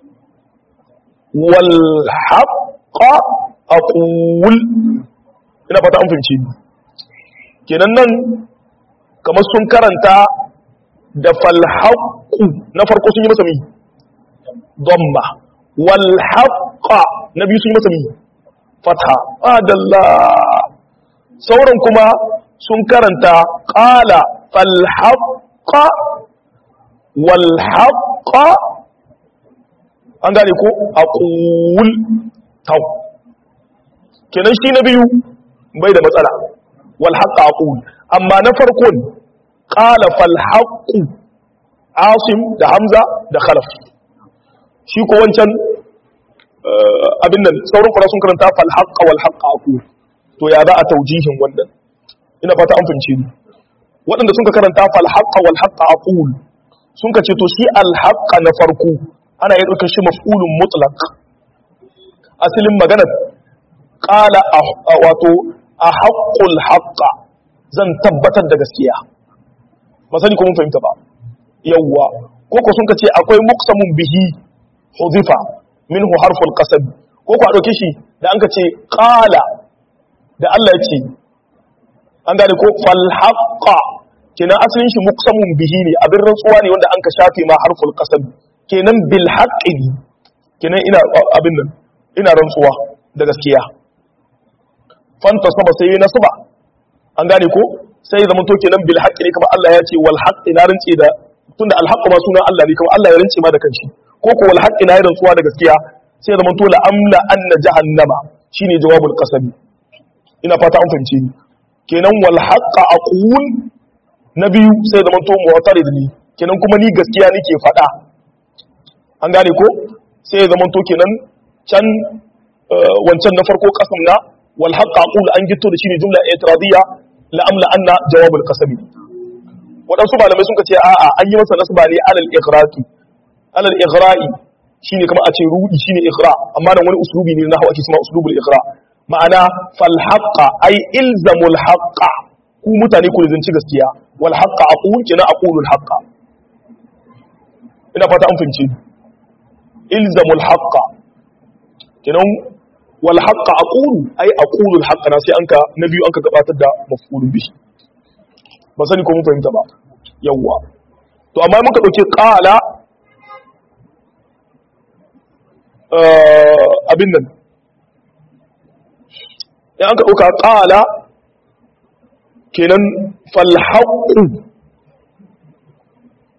wal haqqa aqul ina fata an fahimci ni kenan nan kamar sun karanta da fal haqqu na farko sun yi masa mi dhamma wal haqqa na biyu sun yi masa mi fatha adalla sauran kuma sun karanta qala fal haqqa wal haqqa an gane ko aqul taw kenan shi na biyu bai da matsala wal haqqa aqul amma na farkon qala fal haqqu asim da hamza da khalaf shi ko wancan abin nan sauran kura sun karanta fal haqqa wal haqqa aqul to ya za a taujihin wannan ina fata an fahimce ni waɗanda sun ka karanta fal haqqa wal haqqa aqul sun ka ce to shi al haqqa na farko ana yi ɗaukar shi maf'ulun mutlaq asalin maganar qala wato a haqqul haqqa zan tabbatar da gaskiya ba sani ko mun fahimta ba yawwa ko ko sun ka ce akwai muqsamun bihi huzifa minhu harful qasab ko ko a dauke shi da an ka ce qala da Allah ya ce an gane ko fal haqqa kenan asalin shi muqsamun bihi ne abin rantsuwa ne wanda an ka shafe ma harful qasab kenan bil haqqi kenan ina abin nan ina rantsuwa da gaskiya fanta sama sai na suba an gane ko sai zaman to kenan bil haqqi ne kamar Allah ya ce wal haqqi na rantsi da tunda al haqqu ma sunan Allah ne kamar Allah ya rantsi ma da kanshi ko ko wal haqqi na rantsuwa da gaskiya sai zaman to la amla anna jahannama shine jawabul qasabi ina fata an fahimce ni kenan wal haqqa aqul na biyu sai zaman to mu'tarid ni kenan kuma ni gaskiya nake faɗa an gane ko sai zaman to kenan can wancan na farko kasam na wal haqqa aqul an gitto da shine jumla i'tiradiyya la amla anna jawabul qasabi waɗansu malamai sun ce a'a an yi masa nasba ne alal ighraqi alal ighra'i shine kamar a ce rudi shine ighra amma nan wani uslubi ne na hawa ake cewa uslubul ighra ma'ana fal haqqa ay ilzamul haqqa ku mutane ku zanci gaskiya wal haqqa aqul kina aqulul haqqa ina fata an fahimci ilzamul haqqa kinan wal haqqa aqulu ay aqulul haqqa na sai anka na biyu anka gabatar da maf'ulun bihi ba sani ko mun fahimta ba yawwa to amma muka dauke qala abin nan in aka dauka qala kenan fal haqqu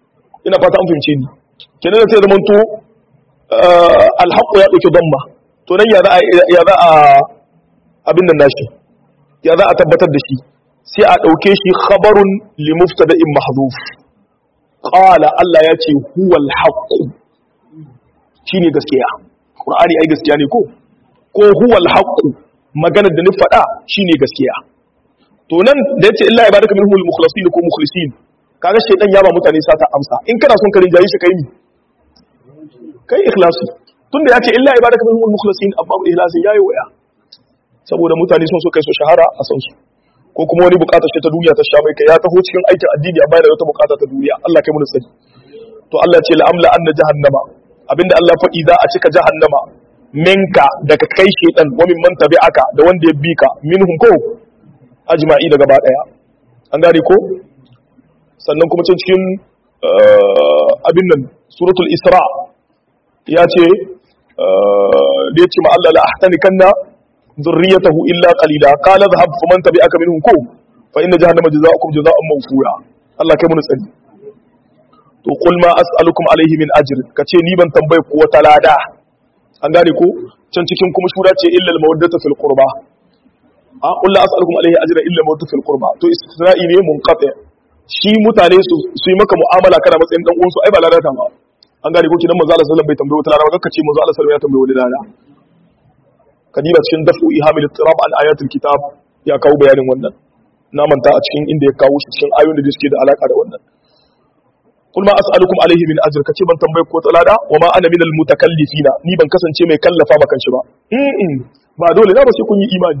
ina fata an fahimce ni kenan da sai zaman to alhaqu ya dauki damma to nan ya za a ya za a abin nan nashi ya za a tabbatar da shi sai a dauke shi khabarun li mubtada'in mahdhuf qala Allah ya ce huwal haqq shine gaskiya qur'ani ai gaskiya ne ko ko huwal haqq maganar da ni faɗa shine gaskiya to nan da yace illa ibadaka minhumul mukhlasin ko mukhlisin kaga shedan ya ba mutane sata amsa in kana son ka rinjaye shi kai ni kai ikhlasi tunda yace illa ibadaka minhumul mukhlasin amma ikhlasin yayi waya saboda mutane sun so kai su shahara a san su ko kuma wani bukatar shi ta duniya ta sha mai kai ya taho cikin aikin addini a bayar da wata bukata ta duniya Allah kai mun sani to Allah ce la'amla anna jahannama abinda Allah faɗi za a cika jahannama minka daga kai shedan wa min man tabi'aka da wanda ya bi ka minhum ko ajma'i da gaba daya an gane ko sannan kuma can cikin abin nan suratul isra ya ce da ya ce ma Allah la ahtanikanna zurriyatahu illa qalila qala dhhab faman tabi'aka minhum ko fa inna jahannama jazaa'ukum jazaa'un mawfura Allah kai mun tsari to qul ma as'alukum alayhi min ajr kace ni ban tambaye ku wata lada an gane ko can cikin kuma shura ce illa al mawaddata fil qurba a qul la as'alukum alayhi ajra illa mawaddata fil qurba to istisna'i ne munqati shi mutane su su yi maka mu'amala kana matsayin dan uwansu ai ba ladata ba an gane ko kidan manzo Allah sallallahu alaihi wasallam bai tambaye wata lada ba kace manzo Allah sallallahu alaihi wasallam ya tambaye wani lada kadiba cikin dafu ihamil tirab an ayatul kitab ya kawo bayanin wannan na manta a cikin inda ya kawo shi cikin ayoyin da suke da alaka da wannan kul ma as'alukum alaihi min ajr kace ban tambaye ko talada wa ma ana minal mutakallifina ni ban kasance mai kallafa makan shi ba mm ba dole na ba sai kun yi imani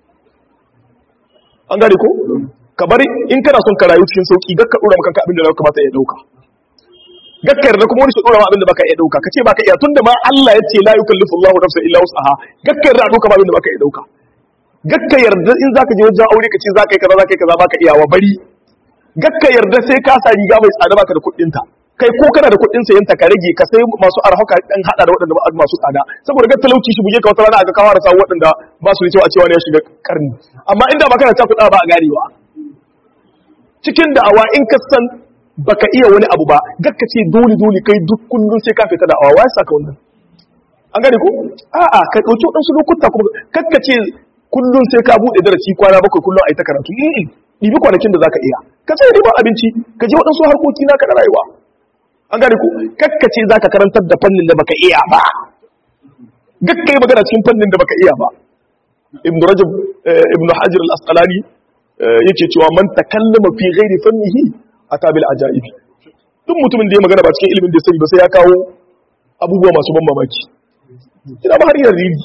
an gane ko ka bari in kana son ka rayu cikin sauki gakka dora maka abin da ya kamata ya dauka gakka yarda kuma wani shi dora ma abin da baka iya dauka kace baka iya tunda ma Allah ya ce la yukallifu Allahu nafsan illa wus'aha gakka yarda dauka ba abin da baka iya dauka gakka yarda in zaka je wajen aure kace zaka yi kaza zaka yi kaza baka iya wa bari gakka yarda sai ka sa riga mai tsada baka da kuɗin ta kai ko kana da kuɗin sayan ta ka rage ka sai masu arhaka dan hada da waɗanda ba masu tsada saboda ga talauci shi buge ka wata rana aka kawo da sawu waɗanda ba su da cewa cewa ne ya shiga karni amma inda ba kana ta kuɗa ba a garewa cikin da'awa in ka san baka iya wani abu ba gakka ce dole dole kai duk kullun sai ka fita da'awa wai saka wannan an gane ko a'a ka dauki wadansu lokuta kuma kakka ce kullun sai ka bude darasi kwana bakwai kullun ai ta karatu eh dibi kwanakin da zaka iya ka sai riba abinci ka je wadansu harkoki naka na rayuwa an gane ko kakka ce zaka karantar da fannin da baka iya ba gakka yi magana cikin fannin da baka iya ba ibnu rajab ibnu hajar al-asqalani yake cewa man takallama fi ghairi fannihi atabil ajaibi duk mutumin da ya magana ba cikin ilimin da ya sani ba sai ya kawo abubuwa masu ban mamaki ina ba har yin rigi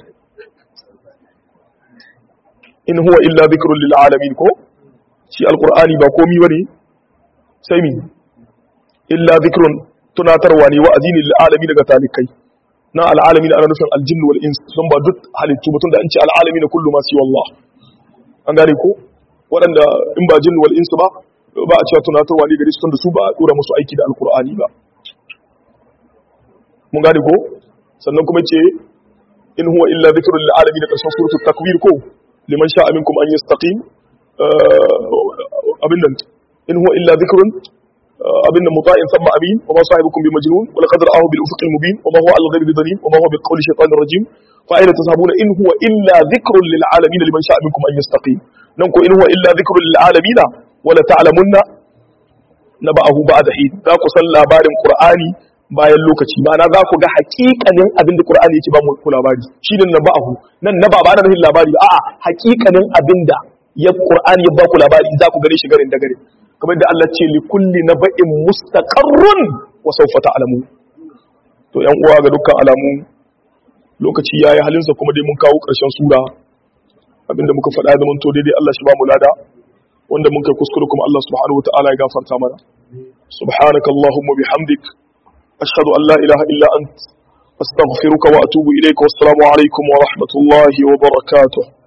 in huwa illa dhikrun lil alamin ko shi alqur'ani ba komi bane sai mi illa dhikrun tunatarwa ne wa'azi ne lil alamin daga talikai na al alamin ana nufin al jinn wal ins sun ba duk halittu mutum da an ce al alamin kullu ma siwa Allah an gane ko waɗanda in ba jinn wal ins ba ba a cewa tunatarwa ne gari su tunda su ba a dora musu aiki da alqur'ani ba mun gane ko sannan kuma ce in huwa illa dhikrun lil alamin da karshen suratul takwir ko liman sha'a minkum an yastaqim abin nan in huwa illa dhikrun abin nan muta'in thumma amin wa ma sahibukum bi majnun wa laqad ra'ahu bil ufuqil mubin wa ma huwa al ghaibi dhalim wa ma huwa bi qawli shaytanir rajim fa ayna tazhabuna in huwa illa dhikrun lil alamin liman sha'a minkum an yastaqim nan ko in huwa illa dhikrun lil alamin wa la ta'lamunna naba'ahu ba'da hin za ku san labarin qur'ani bayan lokaci ma'ana za ku ga hakikanin abin da Qur'ani yake ba mu ku labari shi ne na ba'ahu nan na ba ba na nufin labari ba a'a hakikanin abin da ya Qur'ani ya ba ku labari za ku gane shi garin da garin kamar da Allah ce li kulli naba'in mustaqarrun wa sawfa ta'lamu to yan uwa ga dukkan alamu lokaci yayi halinsa kuma dai mun kawo karshen sura abinda muka faɗa da mun to daidai Allah shi ba mu lada wanda mun kai kuskure kuma Allah subhanahu wa ta'ala ya gafarta mana subhanakallahumma bihamdik أشهد أن لا إله إلا أنت أستغفرك وأتوب إليك والسلام عليكم ورحمة الله وبركاته